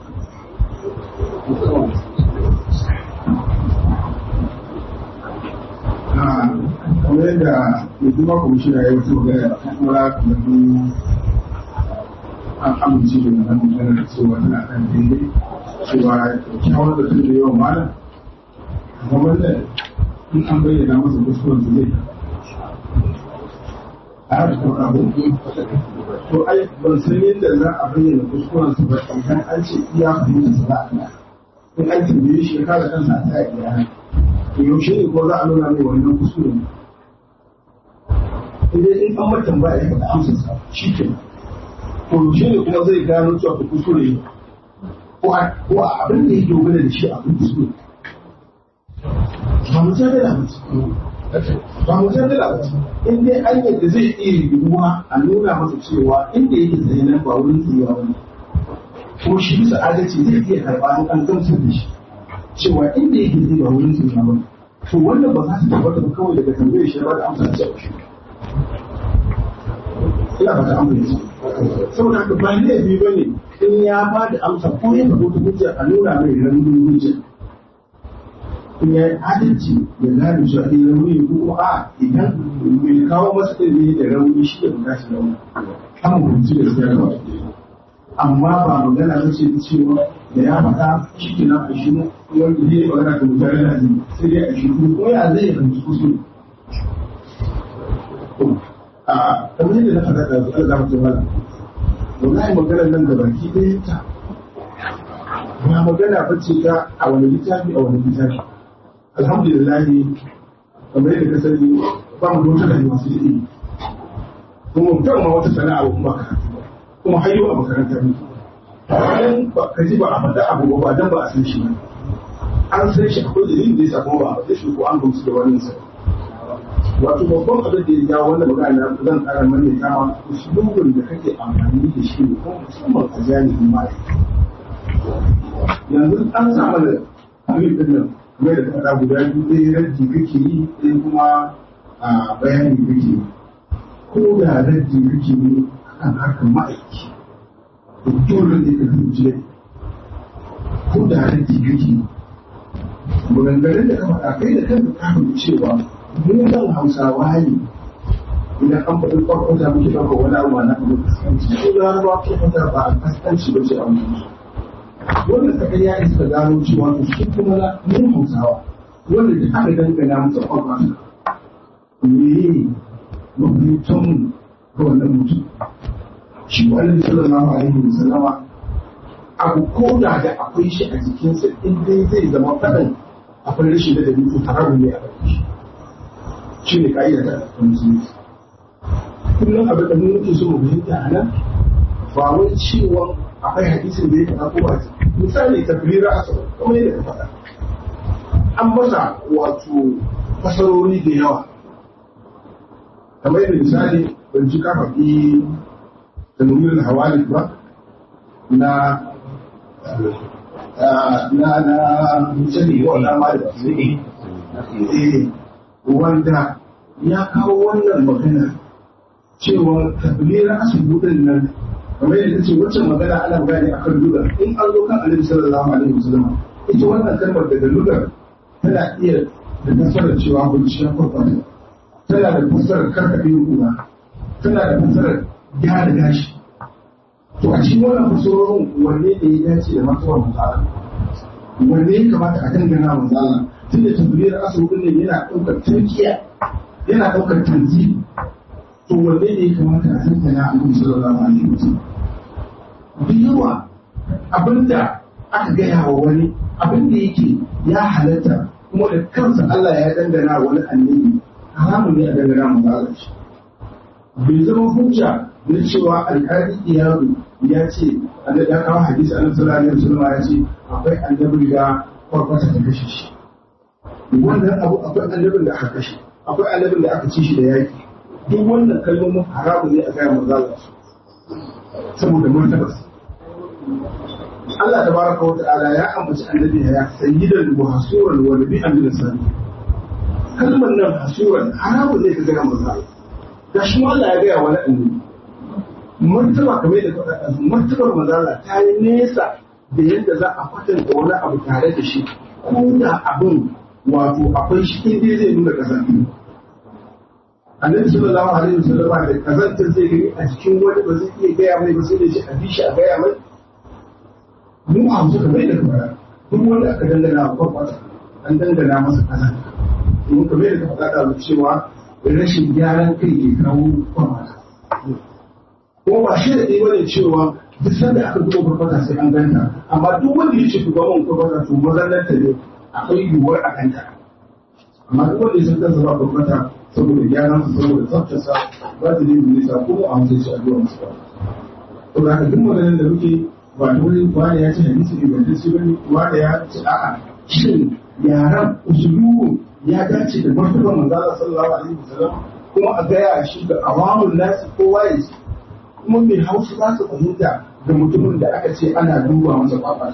kamar yadda mai kuma kwamishina ya wasu magana a kuma kamar an amince da wannan magana da cewa tana kan daidai cewa kyawun da tun da yawan malam amma wannan in an bayyana masa kuskuren su zai a haka kuma abu to ai ban san yadda za a bayyana kuskuren su ba idan an ce iya fahimta su za a in an tambaye shi ya kare kansa a tsaya iya to yaushe ne ko za a nuna mai wannan kuskure ne idan in an matan ba ya faɗa amsa sa shi ke to yaushe ne kuma zai gano cewa ko kuskure ne ko a ko a abin da ya dogara da shi abin kuskure ba mu san da ba mu san da in dai an yadda zai iya yiwuwa a nuna masa cewa inda yake tsaye nan ba wurin tsayewa ba ne ko shi bisa adalci zai iya karɓa an gamsar da shi cewa inda yake zai ba wurin tsaye ba to wannan ba za su tabbata ba kawai daga tambayar shi ba da amsa ce a shi ina ba ta amsa saboda haka ba laifi ba ne in ya ba da amsa ko ya faɗo ta hujja a nuna mai ramin hujja in ya yi adalci ya gane shi a ɗin rauni ko kuma a idan mai kawo masa ɗin da rauni shi ya buƙaci rauni an mutunci da siya da wata amma ba magana ta ce cewa da ya faɗa shi ke nan a shi wanda zai magana da mutane da azumi sai dai a shi kuma ya zai fahimci kusur a kamar yadda na faɗa da su Allah mutum mala wallahi magana nan da baki ɗaya ta ba magana ba ce ta a wani littafi a wani littafi alhamdulillah kamar yadda ka sani ba mu da wata rayuwa sai ilimi kuma mutum ma wata sana'a ba kuma karatu kuma har yau a makarantar ne idan ba ka ji ba a faɗa abu ba dan ba a san shi ba an san shi akwai dalilin da yasa kuma ba a faɗa shi ko an gamsu da wani sa wato babban abin da ya jawo wannan magana zan ƙara mana kama usulubin da kake amfani da shi ko musamman a jami'in ma yanzu an samu da abin din nan kamar da faɗa guda biyu ɗaya rajji kake yi ɗaya kuma bayani kake yi ko da rajji kake yi kan harkar ma'aiki to dole ne ka zuci ko da halin tigirki maganganun da ka faɗa kai da kanka ka fahimci cewa mu nan hausawa ne idan an faɗi kwakwata muke ɗauka wani abu na abu kaskanci ko da har ba kwakwata ba a kaskanci ba ce a wani wanda suka kai yaƙi suka gano cewa to shi kuma na mu hausawa wanda duk aka dangana masa kwakwata me mafitan ga wannan mutum shi wani sallallahu alaihi wasallama abu ko da da akwai shi a jikinsa in dai zai zama faɗin akwai rashin da dabi to haramu ne a ɗauki shi shi ne ka'ida ta musulunci kullum abin da mun muke so mu fahimta a nan ba wai cewa akwai hadisin da ya faɗa ko ba misali tafrira asaba kamar yadda ka faɗa an masa wato fasarori da yawa kamar yadda misali ban ji ka faɗi tanwirin hawali ba na na na sani wannan ma da eh wanda ya kawo wannan magana cewa tablira asibudin nan kamar yadda ce wacce magana ana gane akan lugar in an zo kan annabi sallallahu alaihi wasallam ita wannan kalmar daga lugar tana iya da nasarar cewa binciyar kwakwata tana da fasarar karkaɗe kuna tana da fasarar gyara gashi to a cikin wannan fasarorin wanne ne ya dace da matsalar misala wanne ya kamata a dangana misala tun da tabbiyar asibiti ne yana ɗaukar turkiya yana ɗaukar tanzi to wanne ne ya kamata a dangana a kan sallallahu alaihi wasallam da yawa abinda aka gaya wa wani abin da yake ya halatta kuma da kansa Allah ya dangana wani annabi haramun ne a dangana mu Allah shi bai zama hujja na cewa alƙali iyaru ya ce annabi ya kawo hadisi annabi sallallahu alaihi wasallam ya ce akwai annabi da kwarkwata ta kashe shi wannan abu akwai annabin da aka kashe akwai annabin da aka ci shi da yaki duk wannan kalmomin haramun ne a gaya manzo Allah saboda martabas Allah tabaraka wa ta'ala ya ambaci annabi ya sayyidan wa hasuran wa nabi'an min sani kalmar nan hasuran haramun ne ka gaya manzo Allah ga shi Allah ya gaya wani annabi martaba kamar da faɗa martabar manzo Allah ta yi nesa da yadda za a kwatanta wani abu tare da shi ko da abin wato akwai shi in dai zai nuna kazanta annabi sallallahu alaihi wasallam da kazantar zai gani a cikin wani ba zai iya gaya mai ba sai da shi a bishi a gaya mai mu a musu kamar da kamar duk wanda aka dangana a kwakwata an dangana masa kazanta domin kamar da ka faɗa da cewa rashin gyaran kai ke kawo kwakwata kuma ba shi da ɗaya bane cewa duk sanda aka duba kwakwata sai an ganta amma duk wanda ya ce ku ga mun kwakwata to mazallar ta ne akwai yiwuwar a kanta amma duk wanda ya san kansa ba kwakwata saboda gyaran su saboda tsaftarsa ba ta nemi nisa ko a hamsa shi a duwan su ba to da duk maganar da muke ba ta wani wani ya ce hadisi ingantacce bane wani ya ce a'a shin yaran usulubu ya dace da martabar manzala sallallahu alaihi wasallam kuma a gaya shi ga awamun nasi kowa ya ce kuma mai hausa za su fahimta da mutumin da aka ce ana duba masa kwakwata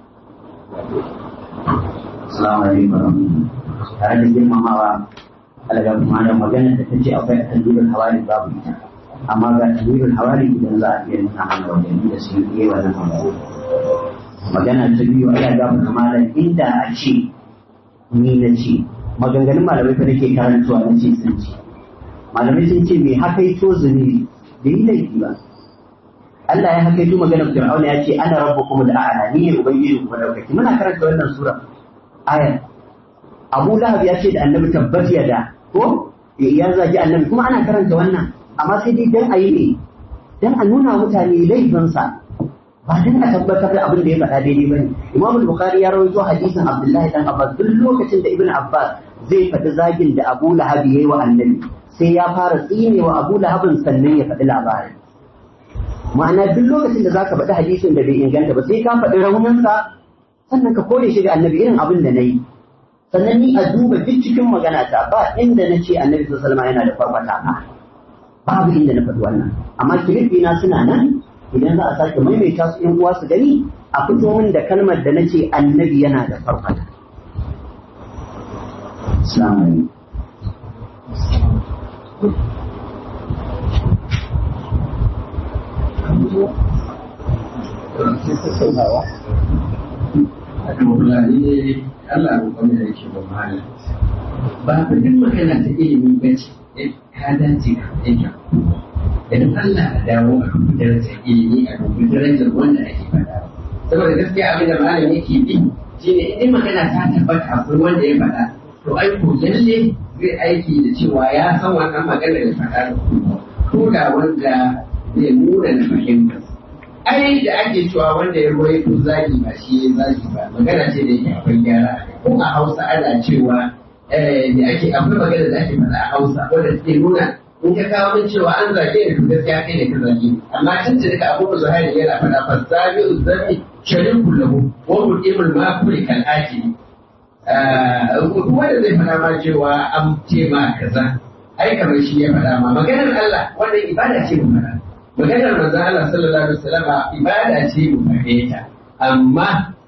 Assalamu alaikum tare da girmamawa alaga kuma da magana da ta ce akwai tanwirul hawali babu ita amma ga tanwirul hawali idan za a iya nuna mana wajen da su yi wannan magana magana ta biyu ana ga malam inda a ce ni na ce maganganun malamai fa nake karantawa na ce sun ce malamai sun ce me haka yi to zunubi bai yi laifi ba Allah ya haka yi maganar Fir'auna ya ce ana rabbukum da a'la ni ne ubangiji ku madaukaki muna karanta wannan sura ayar Abu Lahab ya ce da Annabi tabbat da ko ya zagi Annabi kuma ana karanta wannan amma sai dai dan ayi ne dan a nuna mutane laifinsa ba dan a tabbatar da abin da ya faɗa daidai bane Imam Bukhari ya rawaito hadisin Abdullahi dan Abbas duk lokacin da Ibn Abbas zai faɗi zagin da Abu Lahab yayi wa Annabi sai ya fara tsinewa Abu Lahabin sannan ya faɗi labarin ma'ana duk lokacin da zaka faɗi hadisin da bai inganta ba sai ka faɗi rauninsa sannan ka kore shi ga annabi irin abin da na yi sannan ni a duba duk cikin magana ta ba inda na ce annabi sallallahu alaihi yana da farfata ba babu inda na faɗi wannan amma kilifi na suna nan idan za a sake maimaita su yan uwa su gani a fito min da kalmar da na ce annabi yana da farfata Assalamu Fulani ne Allah roƙon da yake ba malam. Ba ku duk magana ta ilimi ba ce, ka dace ka aika. Idan Allah a dawo a dubu darajar ilimi a dubu darajar wanda ake faɗa. Saboda gaskiya abin da malam yake bi shi ne in magana ta tabbata akwai wanda ya faɗa. To ai ko lalle zai aiki da cewa ya san wannan magana da faɗa ko da wanda zai nuna na fahimtar. ai da ake cewa wanda ya ruwai ko zagi ba shi ya zagi ba magana ce da yake akwai gyara ko a hausa ana cewa da ake akwai magana da ake faɗa a hausa wanda take nuna in ka kawo min cewa an zage ni to gaskiya kai ne ka zage ni amma tun da duka abubuwan zuhairi yana faɗa fa zabi uzami sharin kullahu wa mudimul maquli kal akili wanda zai faɗa ma cewa an ce ma kaza ai kamar shi ya faɗa ma maganar Allah wannan ibada ce mu faɗa maganar manzon Allah sallallahu alaihi wasallam ibada ce mu faɗe ta amma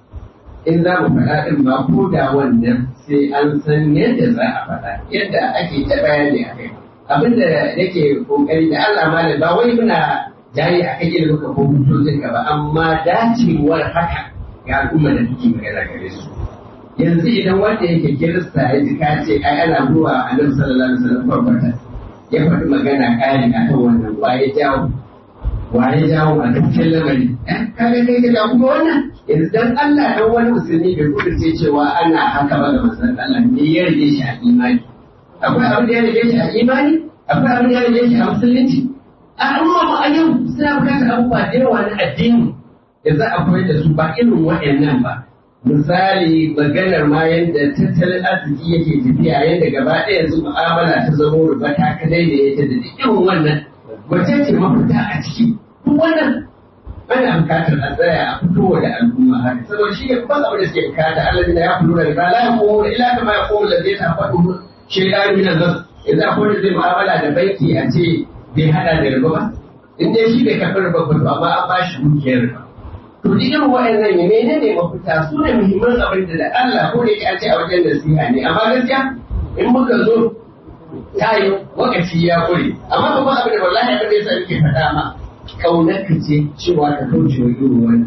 in za mu faɗa din ma ko da wannan sai an san yadda za a faɗa yadda ake ta bayani a kai abinda nake kokari da Allah malam ba wai muna jayi a kan ilimin ka ko hujjojin ka ba amma dacewar haka ga al'umma da take magana gare su yanzu idan wanda yake kirista ya ji ka ce ai ana zuwa annabi sallallahu alaihi wasallam farfata ya faɗi magana kari akan wannan waye jawo waye jawo a dukkan lamari kaga kai ka kuma wannan yanzu dan Allah dan wani musulmi bai kudurce cewa ana haka ba da masan Allah ne ya rage shi a imani akwai abin da ya rage shi a imani akwai abin da ya rage shi a musulunci a amma mu a yau suna bukatar abubuwa da yawa na addini da za a koyar da su ba irin waɗannan ba misali maganar ma yadda tattalin arziki yake tafiya yadda gaba ɗaya yanzu mu'amala ta zama ruba ta kadai da ya ta da irin wannan wace ce mafita a ciki duk wannan ana bukatar a tsaya a fitowa da al'umma haka saboda shi ne babban abin da suke bukata Allah da ya fito da riba la yaqumu illa kama yaqumu alladhi tafadu shaytan min an-nas idan akwai da zai mu'amala da banki a ce bai hada da riba ba in dai shi bai karɓi riba ba amma an ba shi dukiyar riba to duk irin wa'annan ne menene mafita su ne muhimman abin da Allah ko da yake an ce a wajen nasiha ne amma gaskiya in muka zo ta yi wakaci ya kure amma babban abin da wallahi abin da yasa nake faɗa ma kaunar ka ce cewa ka kauce wa irin wannan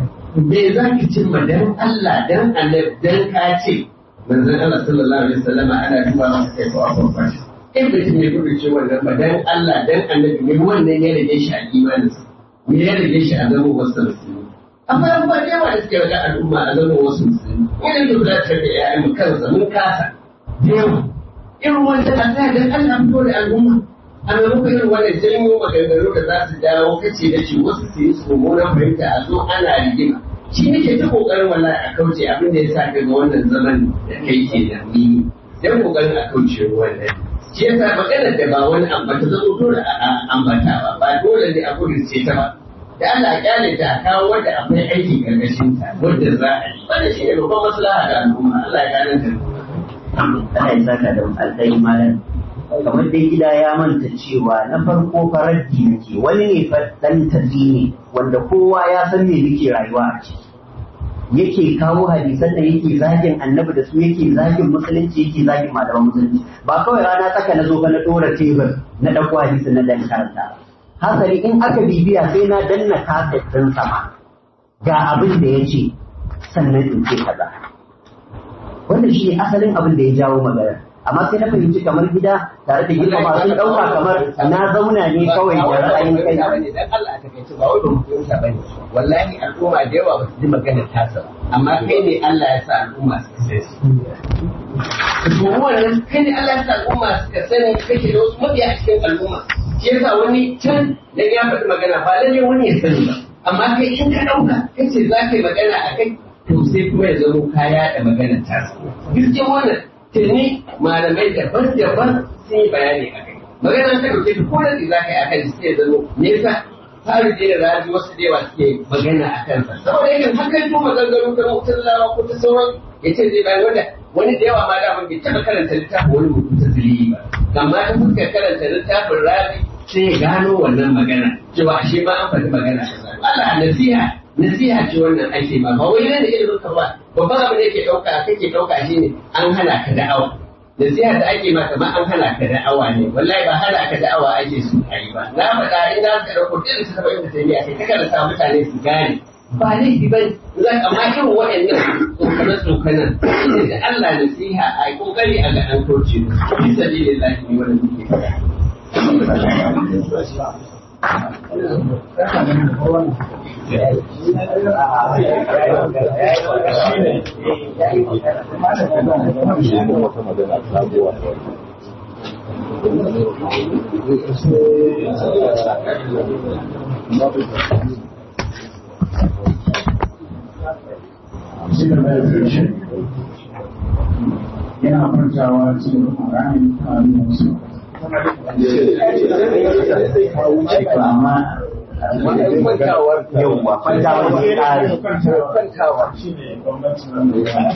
me za ki cimma dan Allah dan Allah dan ka ce manzon Allah sallallahu alaihi wasallam ana duba masa kai ko abubuwa fashi in mutum ya kudu ce wannan ba dan Allah dan annabi ne wannan ya rage shi a imaninsa me ya rage shi a zama wasu musulmi akwai abubuwa da yawa da suke wajen al'umma a zama wasu musulmi irin da gudanar da ya'yan mu kansa mun kasa da yawa irin wanda a sa dan Allah fito da al'umma a maimakon irin wannan janyo maganganu da za su dawo kace da shi wasu su yi su mummunan fahimta a zo ana rigima shi nake ta kokarin wallahi a kauce abin da ya sa ka ga wannan zaman da kai ke da ni dan kokarin a kauce wannan shi yasa maganar da ba wani ambata zama dole a ambata ba ba dole ne a ce ta ba da Allah a kyale ta a kawo wanda akwai aiki karkashin ta wanda za a yi wanda shi ne babban maslaha ga al'umma Allah ya gane ta Allah ya saka da alƙai malam kamar dai gida ya manta cewa na farko faraddi nake wani ne fa dan tafi ne wanda kowa ya san me muke rayuwa a ciki yake kawo hadisan da yake zagin annabi da su yake zagin musulunci yake zagin malaman musulunci ba kawai rana tsaka na zo ka na dora tebur na ɗauko hadisin na dan karanta hasali in aka bibiya sai na danna kasa ɗin sama ga abin da ya ce sannan in ce kaza wannan shi ne asalin abin da ya jawo magana amma sai na fahimci kamar gida tare da girma masu ɗauka kamar na zauna ne kawai da ra'ayin kai dan Allah a takaice ba wai ba mu fahimta bane wallahi al'umma da yawa ba su ji maganar tasa ba amma kai ne Allah ya sa al'umma su sai su to wannan kai ne Allah ya sa al'umma suka sani kake da wasu mabiya a cikin al'umma shi yasa wani can dan ya faɗi magana ba lalle wani ya sani ba amma kai in ka ɗauka kace za ka yi magana a kai to sai kuma ya zama kaya da maganar tasa gaskiyar wannan tuni malamai daban-daban sun yi bayani a kai. Magana ta ɗauke ta ko da za ka yi a kan sai zama me yasa fari da raji wasu da yawa suke magana a kansa. Saboda yakan hakan ko maganganu ta mutum lawa ko ta sauran ya ce zai bayan wanda wani da yawa ma da mun bai taɓa karanta littafin wani mutum ta zili ba. Amma ta fuskar karanta littafin raji sai ya gano wannan magana cewa ashe ma an faɗi magana. Allah nasiha nasiha ce wannan ake ba ba wai ne da ilimin ka ba babban abin da yake ɗauka kake ɗauka shine an hana ka da'awa nasiha da ake ma kamar an hana ka da'awa ne wallahi ba hana ka da'awa ake so a yi ba na faɗa in za ka ɗauko duk su taɓa inda sai ake ta karanta mutane su gane ba laifi ba za ka ma irin waɗannan tsokanar tsokanar shi da Allah nasiha a yi kokari a ga an kauce bisa lillahi ne wanda muke faɗa yana kwantawa cikin ƙwararren kamin wasu amma wannan kwantawar yauwa kwantawar ne ƙari kwantawa shi ne bambancin wanda ya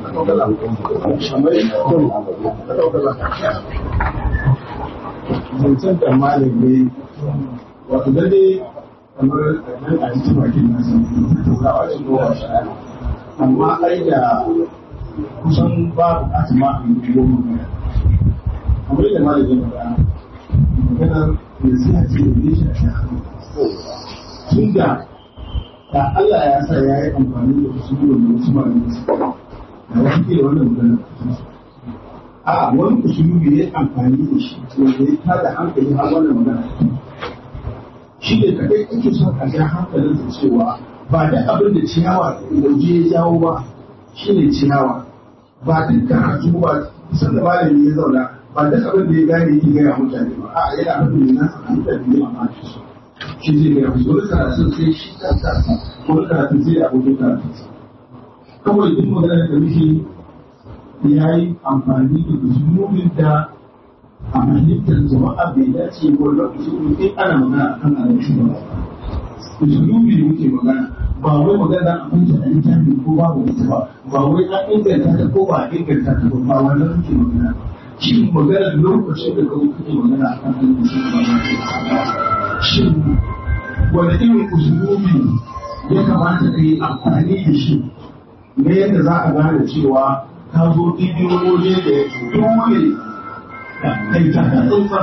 zancen da malami wato dai kamar nan a cikin bakin nasa turawa ce ruwa amma ai da kusan ba bukatu ma a yi goma kamar yadda malami ya faɗa maganar nasiha ce da ne shi a shekaru tun da da Allah ya sa ya yi amfani da wasu da wasu malamai da wasu ke da wannan maganar a wani usulubi ya amfani da shi wanda ya tada hankali har wannan magana shi ne kadai ake son a ja hankalinsa cewa ba da abin da ciyawa lauje ya jawo ba shi ne ciyawa ba duk karatu ba kusan da malami ya zauna ba duk abin da ya gane yake gaya mutane ba a yana abin da na san da ne amma shi shi zai gaya musu wani karatun sai shi kansa wani karatun sai abokin karatunsa kawai duk magana da muke ya yi amfani da usulubin da a fahimtar jama'a bai dace ko lokaci in ana magana a kan alaƙi ba usulubi da muke magana ba wai magana a kunta a littafi ko babu ita ba ba wai an inganta ta ko ba a inganta ta ba ba wannan muke magana shi magana lokacin da kawai kake magana a kan alaƙi ba shin wani irin usulubi ya kamata ka yi amfani da shi na yadda za a gane cewa ka zo ɗiɗin waje da dole kai ta ka tsantsa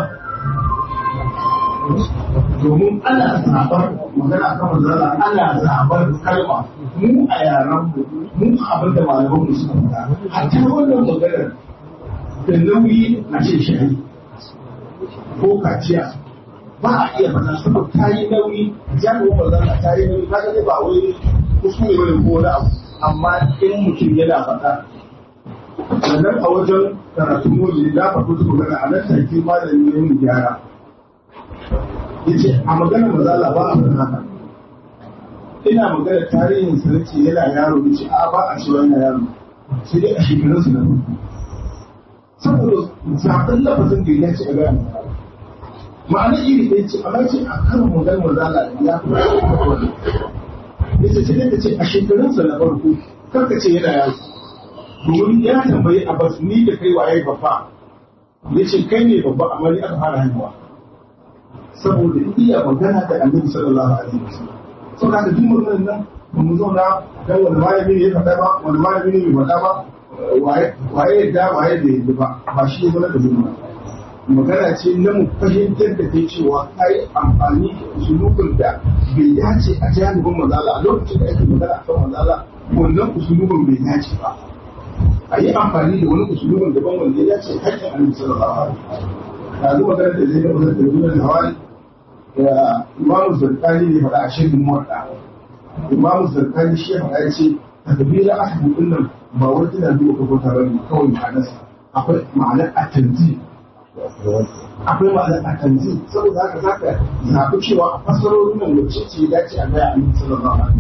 domin ana zabar magana kan manzala ana zabar kalma mu a yaran mu mu abin da malaman mu suka faɗa hatta wannan maganar da nauyi a ce shari ko kaciya ba a iya faɗa saboda ta yi nauyi jami'in manzala ta yi nauyi kaga ne ba wai kuskure bane ko wani abu amma in mutum yana faɗa sannan a wajen karatun mojini da faɗo su magana a nan take malami ya yi gyara ya ce a magana mazala ba a faɗa haka ina magana tarihin sa nace yana yaro ya ce a ba a cewa yana yaro sai dai a shekarunsa na farko saboda zaɓen lafazin da ya ce a gaya ma'ana iri ɗaya ce amma ce a kan magana mazala ya fi ya ce sai dai ka ce a shekarunsa na farko kar ka ce yana yaro domin ya tambayi Abbas ni da kai waye babba ya ce kai ne babba amma ni aka fara haihuwa saboda iya magana da annabi sallallahu alaihi wasallam saboda haka duk maganar nan ba mu zauna dan wani malami ne ya faɗa ba wani malami ne bai faɗa ba waye yadda waye da yadda ba ba shi ya zama da zuwa magana ce na mu fahimtar da kai cewa kai amfani da usulubin da bai dace a janibin manzala a lokacin da ake magana akan manzala wannan usulubin bai dace ba a yi amfani da wani usulubin daban wanda ya dace hakkin annabi sallallahu alaihi wasallam yanzu magana da zai gaba da tarbiyyar hawali da imamu zarkani ne faɗa a shirin muwaɗa imamu zarkani shi ya faɗa ya ce takbira ahadu din nan ba wai tana duba ko ta bane kawai ma'anarsa akwai ma'anar atanzi akwai ma'anar atanzi saboda haka zaka zaɓi cewa a fasarorin nan wacce ce ya dace a gaya annabi sallallahu alaihi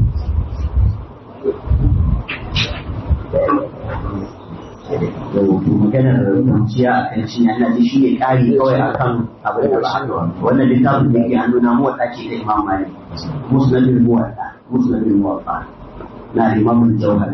wato maganar kwanciya a kan cinya ina ji shi ne ƙari kawai a kan abin da ba haka ba wannan littafin da yake hannu na muwaɗa ce da imam malik musnadin muwaɗa musnadin muwaɗa na imamun jauhari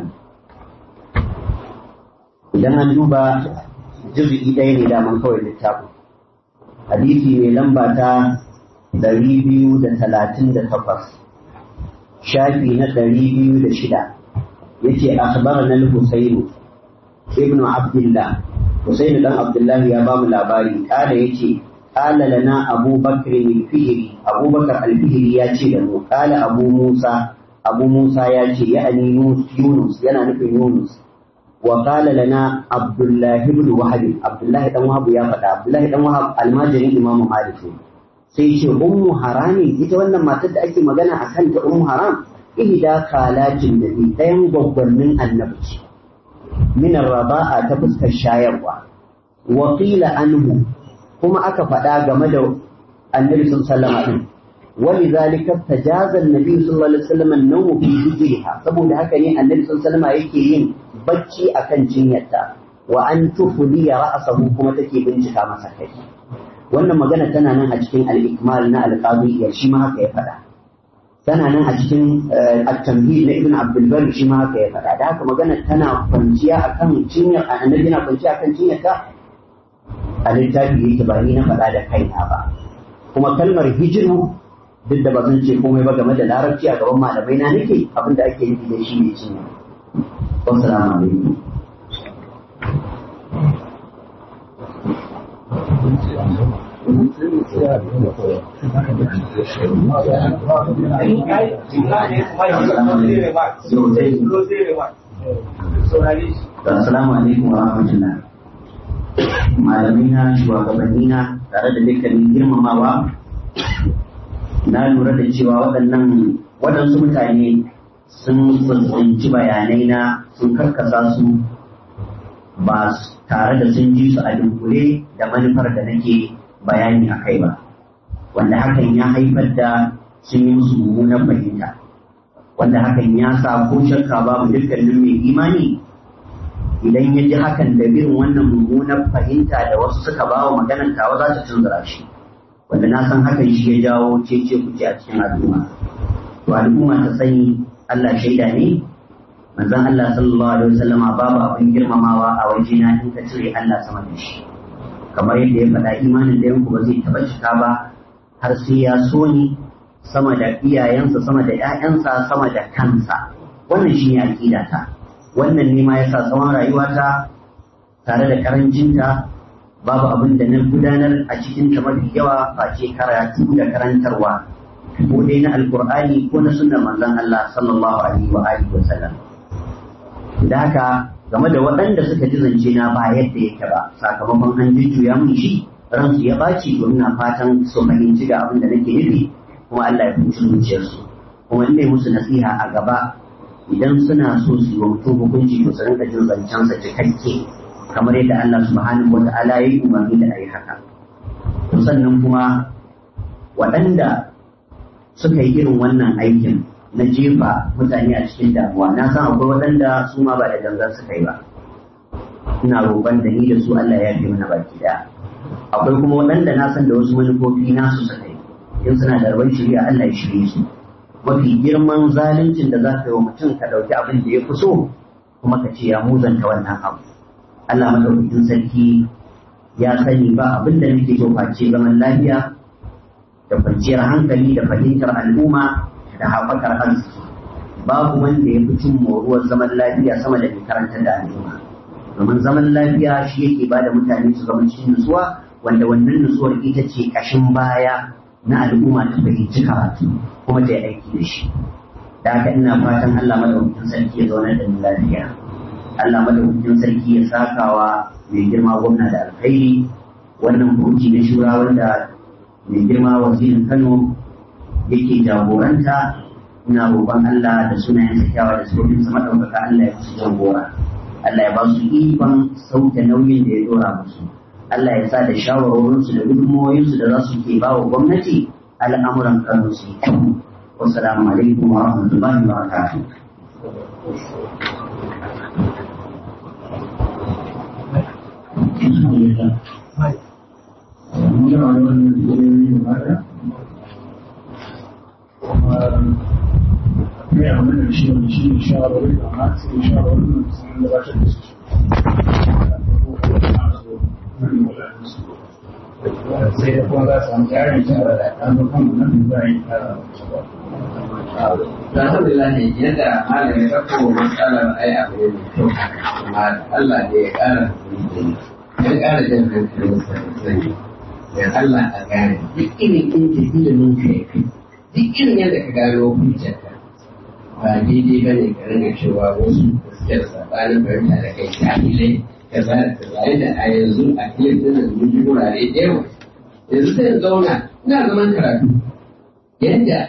idan an duba jirgi ɗaya ne daman kawai littafin hadisi mai lamba ta ɗari biyu da talatin da takwas shafi na ɗari biyu da shida yace akhbarana al-husayn ibn abdullah husayn dan abdullah ya ba mu labari kada yace qala lana abu bakr al-fihri abu bakr al-fihri ya ce da mu qala abu musa abu musa ya ce ya'ani yunus yana nufin yunus wa qala lana abdullah ibn wahab abdullah dan wahab ya faɗa abdullah dan wahab almajirin imamu malik ne sai ce ummu harami ita wannan matar da ake magana a kanta ummu haram ihda kalatin da bi ɗayan gwaggwannin annabi min raba'a ta fuskar shayarwa wa qila anhu kuma aka faɗa game da annabi sallallahu alaihi wasallam ولذلك تجاز النبي صلى الله عليه وسلم النوم في حجرها saboda haka ne annabi sallallahu alaihi wasallam yake yin bacci akan cinyarta wa an tufli ra'sahu kuma take bincika masa kai wannan magana tana nan a cikin al-ikmal na al-qadi shi ma haka ya faɗa tana nan a cikin at-tamhid na ibn abdul bar shi ma haka ya faɗa da haka magana tana kwanciya akan cinyar annabi na kwanciya akan cinyarta a littafi yake ba ni na faɗa da kaina ba kuma kalmar hijiru duk da ba zan ce komai ba game da larabci a gaban malamai na nake abin da ake nufi da shi ne cin wassalamu alaikum Assalamu alaikum wa rahmatullah. Malamai na shugabanni na tare da dukkanin girmamawa na lura da cewa waɗannan waɗansu mutane sun tsinci bayanai na sun karkasa su ba tare da sun ji su a dunkule da manufar da nake bayani a kai ba wanda hakan ya haifar da sun yi musu mummunan fahimta wanda hakan ya sa ko shakka babu dukkanin mai imani idan ya ji hakan da bin wannan mummunan fahimta da wasu suka ba wa maganar tawa za ta tunzura shi wanda na san hakan shi ya jawo cece kuce a cikin al'umma to al'umma ta sani Allah shaida ne manzon Allah sallallahu alaihi wasallama babu abin girmamawa a wajena in ka cire Allah sama da shi kamar yadda ya faɗa imanin da yanku ba zai taɓa cika ba har sai ya so ni sama da iyayensa sama da ƴaƴansa sama da kansa wannan shi ne aƙidata wannan ne ma yasa tsawon rayuwata tare da karancinta babu abin da na gudanar a cikin ta mafi yawa face karatu da karantarwa ko dai na alkur'ani ko na sunnar manzon Allah sallallahu alaihi wa alihi wa sallam da haka game da waɗanda suka ji zance na ba yadda yake ba sakamakon an jujjuya mun shi ransu ya ɓaci domin na fatan su fahimci ga abin da nake nufi kuma Allah ya fahimci zuciyarsu kuma in musu nasiha a gaba idan suna so su yi wa mutum hukunci to su rinka jin zancensa cikakke kamar yadda Allah subhanahu wa ta'ala ya yi umarni da a yi haka. sannan kuma waɗanda suka yi irin wannan aikin na jefa mutane a cikin damuwa na san akwai waɗanda su ma ba da gangan suka yi ba ina roƙon da ni da su Allah ya fi mana baki daya akwai kuma waɗanda na san da wasu manufofi nasu suka yi in suna da rabon shirya Allah ya shirye su mafi girman zaluncin da za ka yi wa mutum ka ɗauki abin da ya fi so kuma ka ce ya muzanta wannan abu Allah madaukakin sarki ya sani ba abin da nake so face zaman lafiya da kwanciyar hankali da fahimtar al'umma da haɓakar arziki babu wanda ya fi cin moruwar zaman lafiya sama da mai karantar da al'umma domin zaman lafiya shi yake ba da mutane su zama cikin nutsuwa wanda wannan nutsuwar ita ce ƙashin baya na al'umma ta fahimci karatu kuma ta yi aiki da shi da haka ina fatan Allah madaukakin sarki ya zauna da mu lafiya Allah madaukakin sarki ya sakawa mai girma gwamna da alkhairi wannan hukunci na shura wanda mai girma wazirin Kano yake jagoranta ina roƙon Allah da sunayen kyawawa da sojin sa madaukaka Allah ya musu jagora Allah ya ba su ikon sauke nauyin da ya dora musu Allah ya sa da shawarorinsu da gudunmawoyinsu da za su ke ba wa gwamnati al'amuran Kano su yi kyau. Wassalamu alaikum wa rahmatullahi wa barakatuh. muna wannan jiyoyi da mata kuma mai amina shi wani shi ne shawarwari da ma sai shawarwari da sun gabatar da su sai da kuma za su samu tsarin cewa da an zo kan nan da za a yi tsara Alhamdulillah ne yadda malam ya ɗauko matsalar ai abu ne mai kyau amma Allah da ya ƙara ya ƙara jan hankalin sa sani ya Allah a gane duk irin inda ilimin ka ya kai duk irin yadda ka gano hujjarka ba daidai ba ne ka ringa cewa wasu da suke da sabanin fahimta da kai jahilai kaza da kaza yadda a yanzu a filin nan mun ji wurare da yawa yanzu sai in zauna ina zaman karatu yadda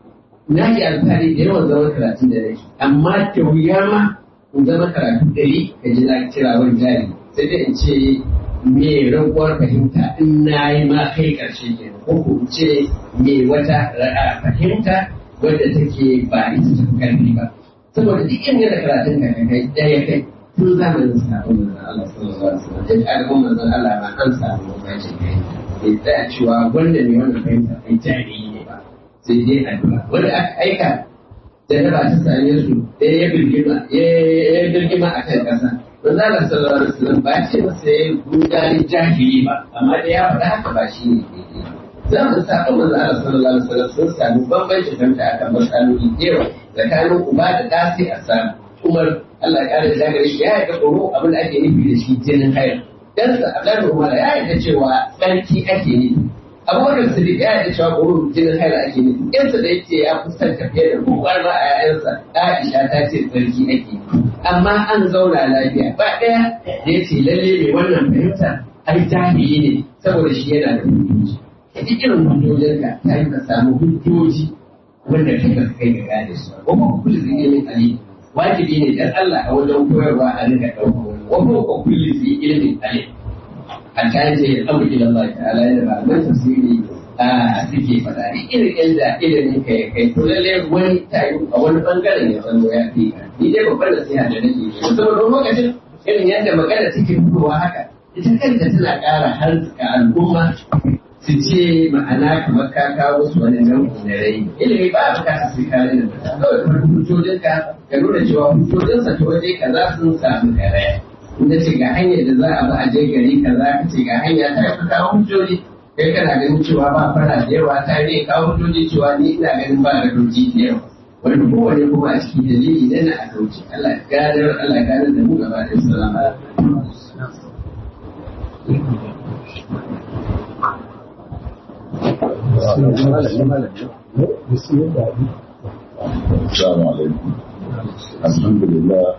na yi alfahari da yawan zaman karatu da nake amma da wuya ma in zama karatu ɗari ka ji na kira wani jari sai dai in ce me raguwar fahimta in na yi ma kai ƙarshe ke ko ko in ce me wata ra'a fahimta wadda take ba ita ta karfi ba saboda duk inda da karatun ka kai ɗaya kai tun zamanin sabon manzon Allah sallallahu alaihi wasallam duk al'ummar manzon Allah ma an samu bambancin kai bai tsaya cewa wanda ne wannan fahimta ai jami'i ne ba sai dai addu'a wanda aka aika jarraba ta same su ɗaya ya birgima ya birgima a kan ƙasa manzon Allah sallallahu alaihi wasallam ba ce masa ya gudani jahili ba amma da ya faɗa haka ba shi ne daidai za mu saba manzo Allah sallallahu alaihi wasallam sun samu bambancin fahimta akan matsaloli da yawa tsakanin uba da ɗa sai a samu Umar Allah ya kare da gare shi ya yarda tsoro abin da ake nufi da shi jinin hayar dan sa Abdullahi Umar ya yarda cewa tsarki ake nufi Abubakar Siddiq ya yarda cewa tsoro jinin hayar ake nufi yansa da yake ya fuskanta fiye da kowa ma a yayansa Aisha ta ce tsarki ake nufi amma an zauna lafiya ba ɗaya da ya ce lalle mai wannan fahimta ai jahili ne saboda shi yana da hujjoji duk irin hujjojinka ta yi ka samu hujjoji wanda kai ka kai ga gane su ba kuma kullu zai ilimin ali wajibi ne dan Allah a wajen koyarwa a rika dauko wa kuma kullu zai ilimin ali a kayan ce ya abu ila Allah ta'ala da ba mai tafsiri a suke faɗa ni irin yadda ilimin ka ya kai to lalle wani tayi a wani bangaren ya zama ya fi ka ni dai babbar nasiha da nake yi saboda lokacin irin yadda magana take fitowa haka ita kanta tana ƙara harzuka al'umma su ce ma'ana kamar ka kawo su wani nau'i na rai ilimi ba a bukata sai ka rina kawai kuma hujjojinka ka nuna cewa hujjojinsa ta waje kaza sun samu karaya inda ce ga hanyar da za a bi a je gari kaza ka ce ga hanya ta yi kawo hujjoji kai kana ganin cewa ba fara da yawa ta ne kawo hujjoji cewa ni ina ganin ba da doji da yawa wanda kowane kuma a cikin dalili ne na a kauce Allah gadar Allah gadar da mu gaba da salama Assalamu alaikum. Alhamdulillah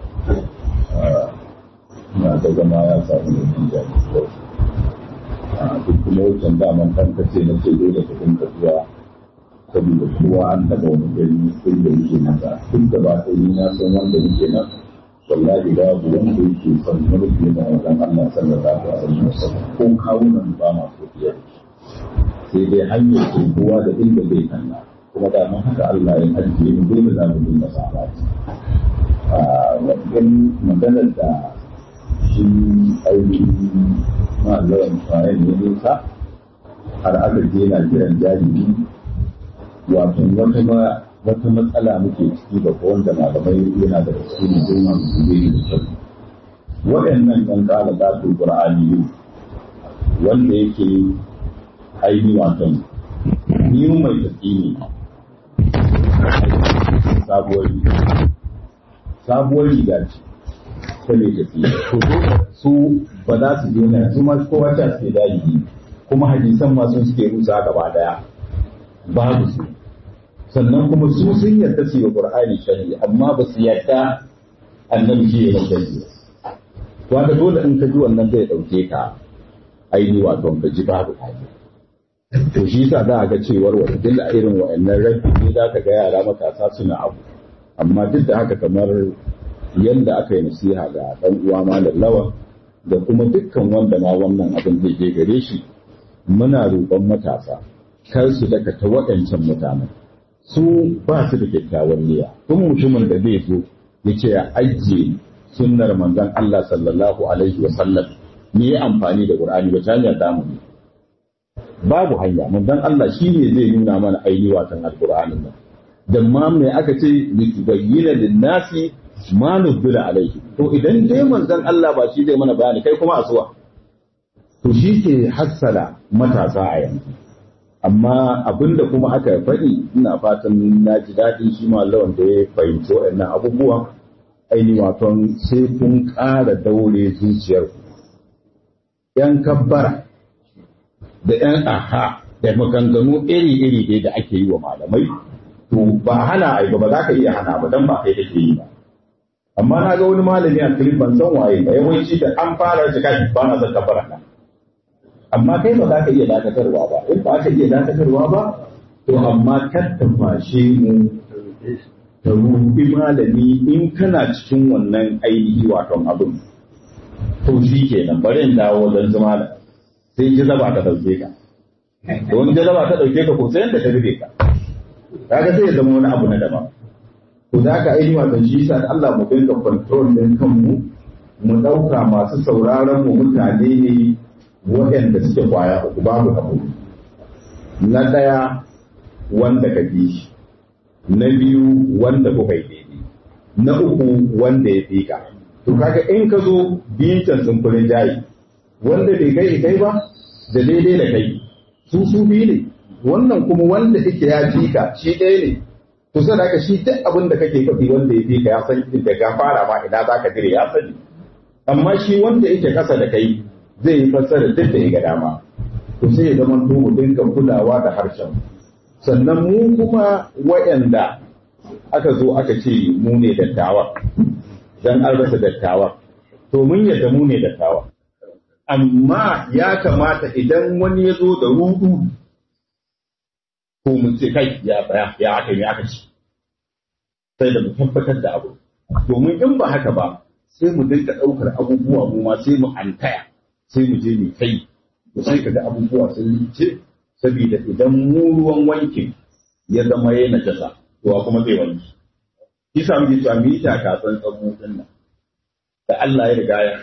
na ta zama ya samu da jin daɗi duk kuma wucin daman kan kace na ce dole ka dinga zuwa saboda kowa an taɓa wani gari inda yake nasa duk da ba ta yi na san wanda yake nan wallahi babu wanda yake son mulki na wajen Allah sallallahu alaihi wasallam ko kawunan ba ma so biyar sai dai hanyar ce kowa da inda zai kalla kuma da mun haka Allah ya ajiye mu dole za mu dinga sabati a wajen maganar da shi ainihin malayan kwayan ya nisa har aka je na jiran jariri wato wata ma wata matsala muke ciki da wanda malamai yana da su ne goma su ne da kyau waɗannan ɗan ƙala za su ƙur'ani wanda yake aini wato ni mai tafi ne sabuwar riga sabuwar riga ce ta mai tafi to su ba za su je na su ma kowa ta suke dalili kuma hadisan ma sun suke rusa gaba daya babu su sannan kuma su sun yarda su yi qur'ani shari'a amma ba su yarda annabi shi ya shari'a wanda dole in ka ji wannan zai dauke ka aini wato ka ji babu to shi yasa za a ga cewar wata dilla irin wa'annan rabbi ne za ka ga yara matasa suna abu amma duk da haka kamar yadda aka yi nasiha ga dan uwa malam lawan da kuma dukkan wanda ma wannan abin zai je gare shi muna roƙon matasa kar su daga ta waɗancan mutanen su ba su da kyakkyawan niyya kun mutumin da zai zo ya ce ya ajiye sunnar manzon Allah sallallahu alaihi wa sallam ni ya amfani da Qur'ani ba ta hanyar damu ne babu hanya manzon Allah shi ne zai nuna mana ainihi watan alqur'anin nan da ma me aka ce litubayyana lin-nasi ma nuzila alaihi to idan dai manzon Allah ba shi zai mana bayani kai kuma asuwa to shi ke hassala matasa a yanzu amma abinda kuma aka faɗi ina fatan na ji daɗin shi ma lawan da ya fahimci waɗannan abubuwa aini waton sai kun ƙara daure zuciyarku ‘yan kabbara da ‘yan aha da maganganu iri-iri dai da ake yi wa malamai to ba hana ai ba za ka iya hana ba dan ba kai kake yi ba amma na ga wani malami a clip ban san waye ba yawanci da an fara shi kai ba na son kafara nan amma kai ba za ka iya dakatarwa ba in ba ka iya dakatarwa ba to amma kar ta fashe mu ta rubi malami in kana cikin wannan ainihi wato abin to shi kenan bari in dawo wajen zama da sai jazaba ta dauke ka don jazaba ta dauke ka ko sai yanda ta rufe ka kaga sai ya zama wani abu na daban to da ka ainihi wato shi sa Allah mu dinga control din kanmu mu dauka masu sauraron mu mutane ne waɗanda suke kwaya uku babu abu na ɗaya wanda ka bi shi na biyu wanda kuka yi daidai na uku wanda ya fi ka to kaga in ka zo bitan sun kurin jayi wanda bai kai kai ba da daidai da kai su su biyu ne wannan kuma wanda yake ya fi ka shi ɗaya ne to sai haka shi duk abin da kake faɗi wanda ya fi ka ya san da ka fara ma ina za ka dire ya sani amma shi wanda yake kasa da kai zai yi fassara duk da ya ga dama to sai ya zama to mu dinga kulawa da harshen sannan mu kuma waɗanda aka zo aka ce mu ne dattawa dan an rasa dattawa to mun yadda mu ne dattawa amma ya kamata idan wani ya zo da rudu ko mun ce kai ya tsaya ya aka yi aka ci sai da mu tabbatar da abu domin in ba haka ba sai mu dinga ɗaukar abubuwa mu ma sai mu antaya sai mu je mu kai to sai kaga abubuwa sun lice saboda idan mu ruwan wankin ya zama ya najasa to kuma zai wanki kisa muke cewa mu yi taka tsantsan mu din nan da Allah ya riga ya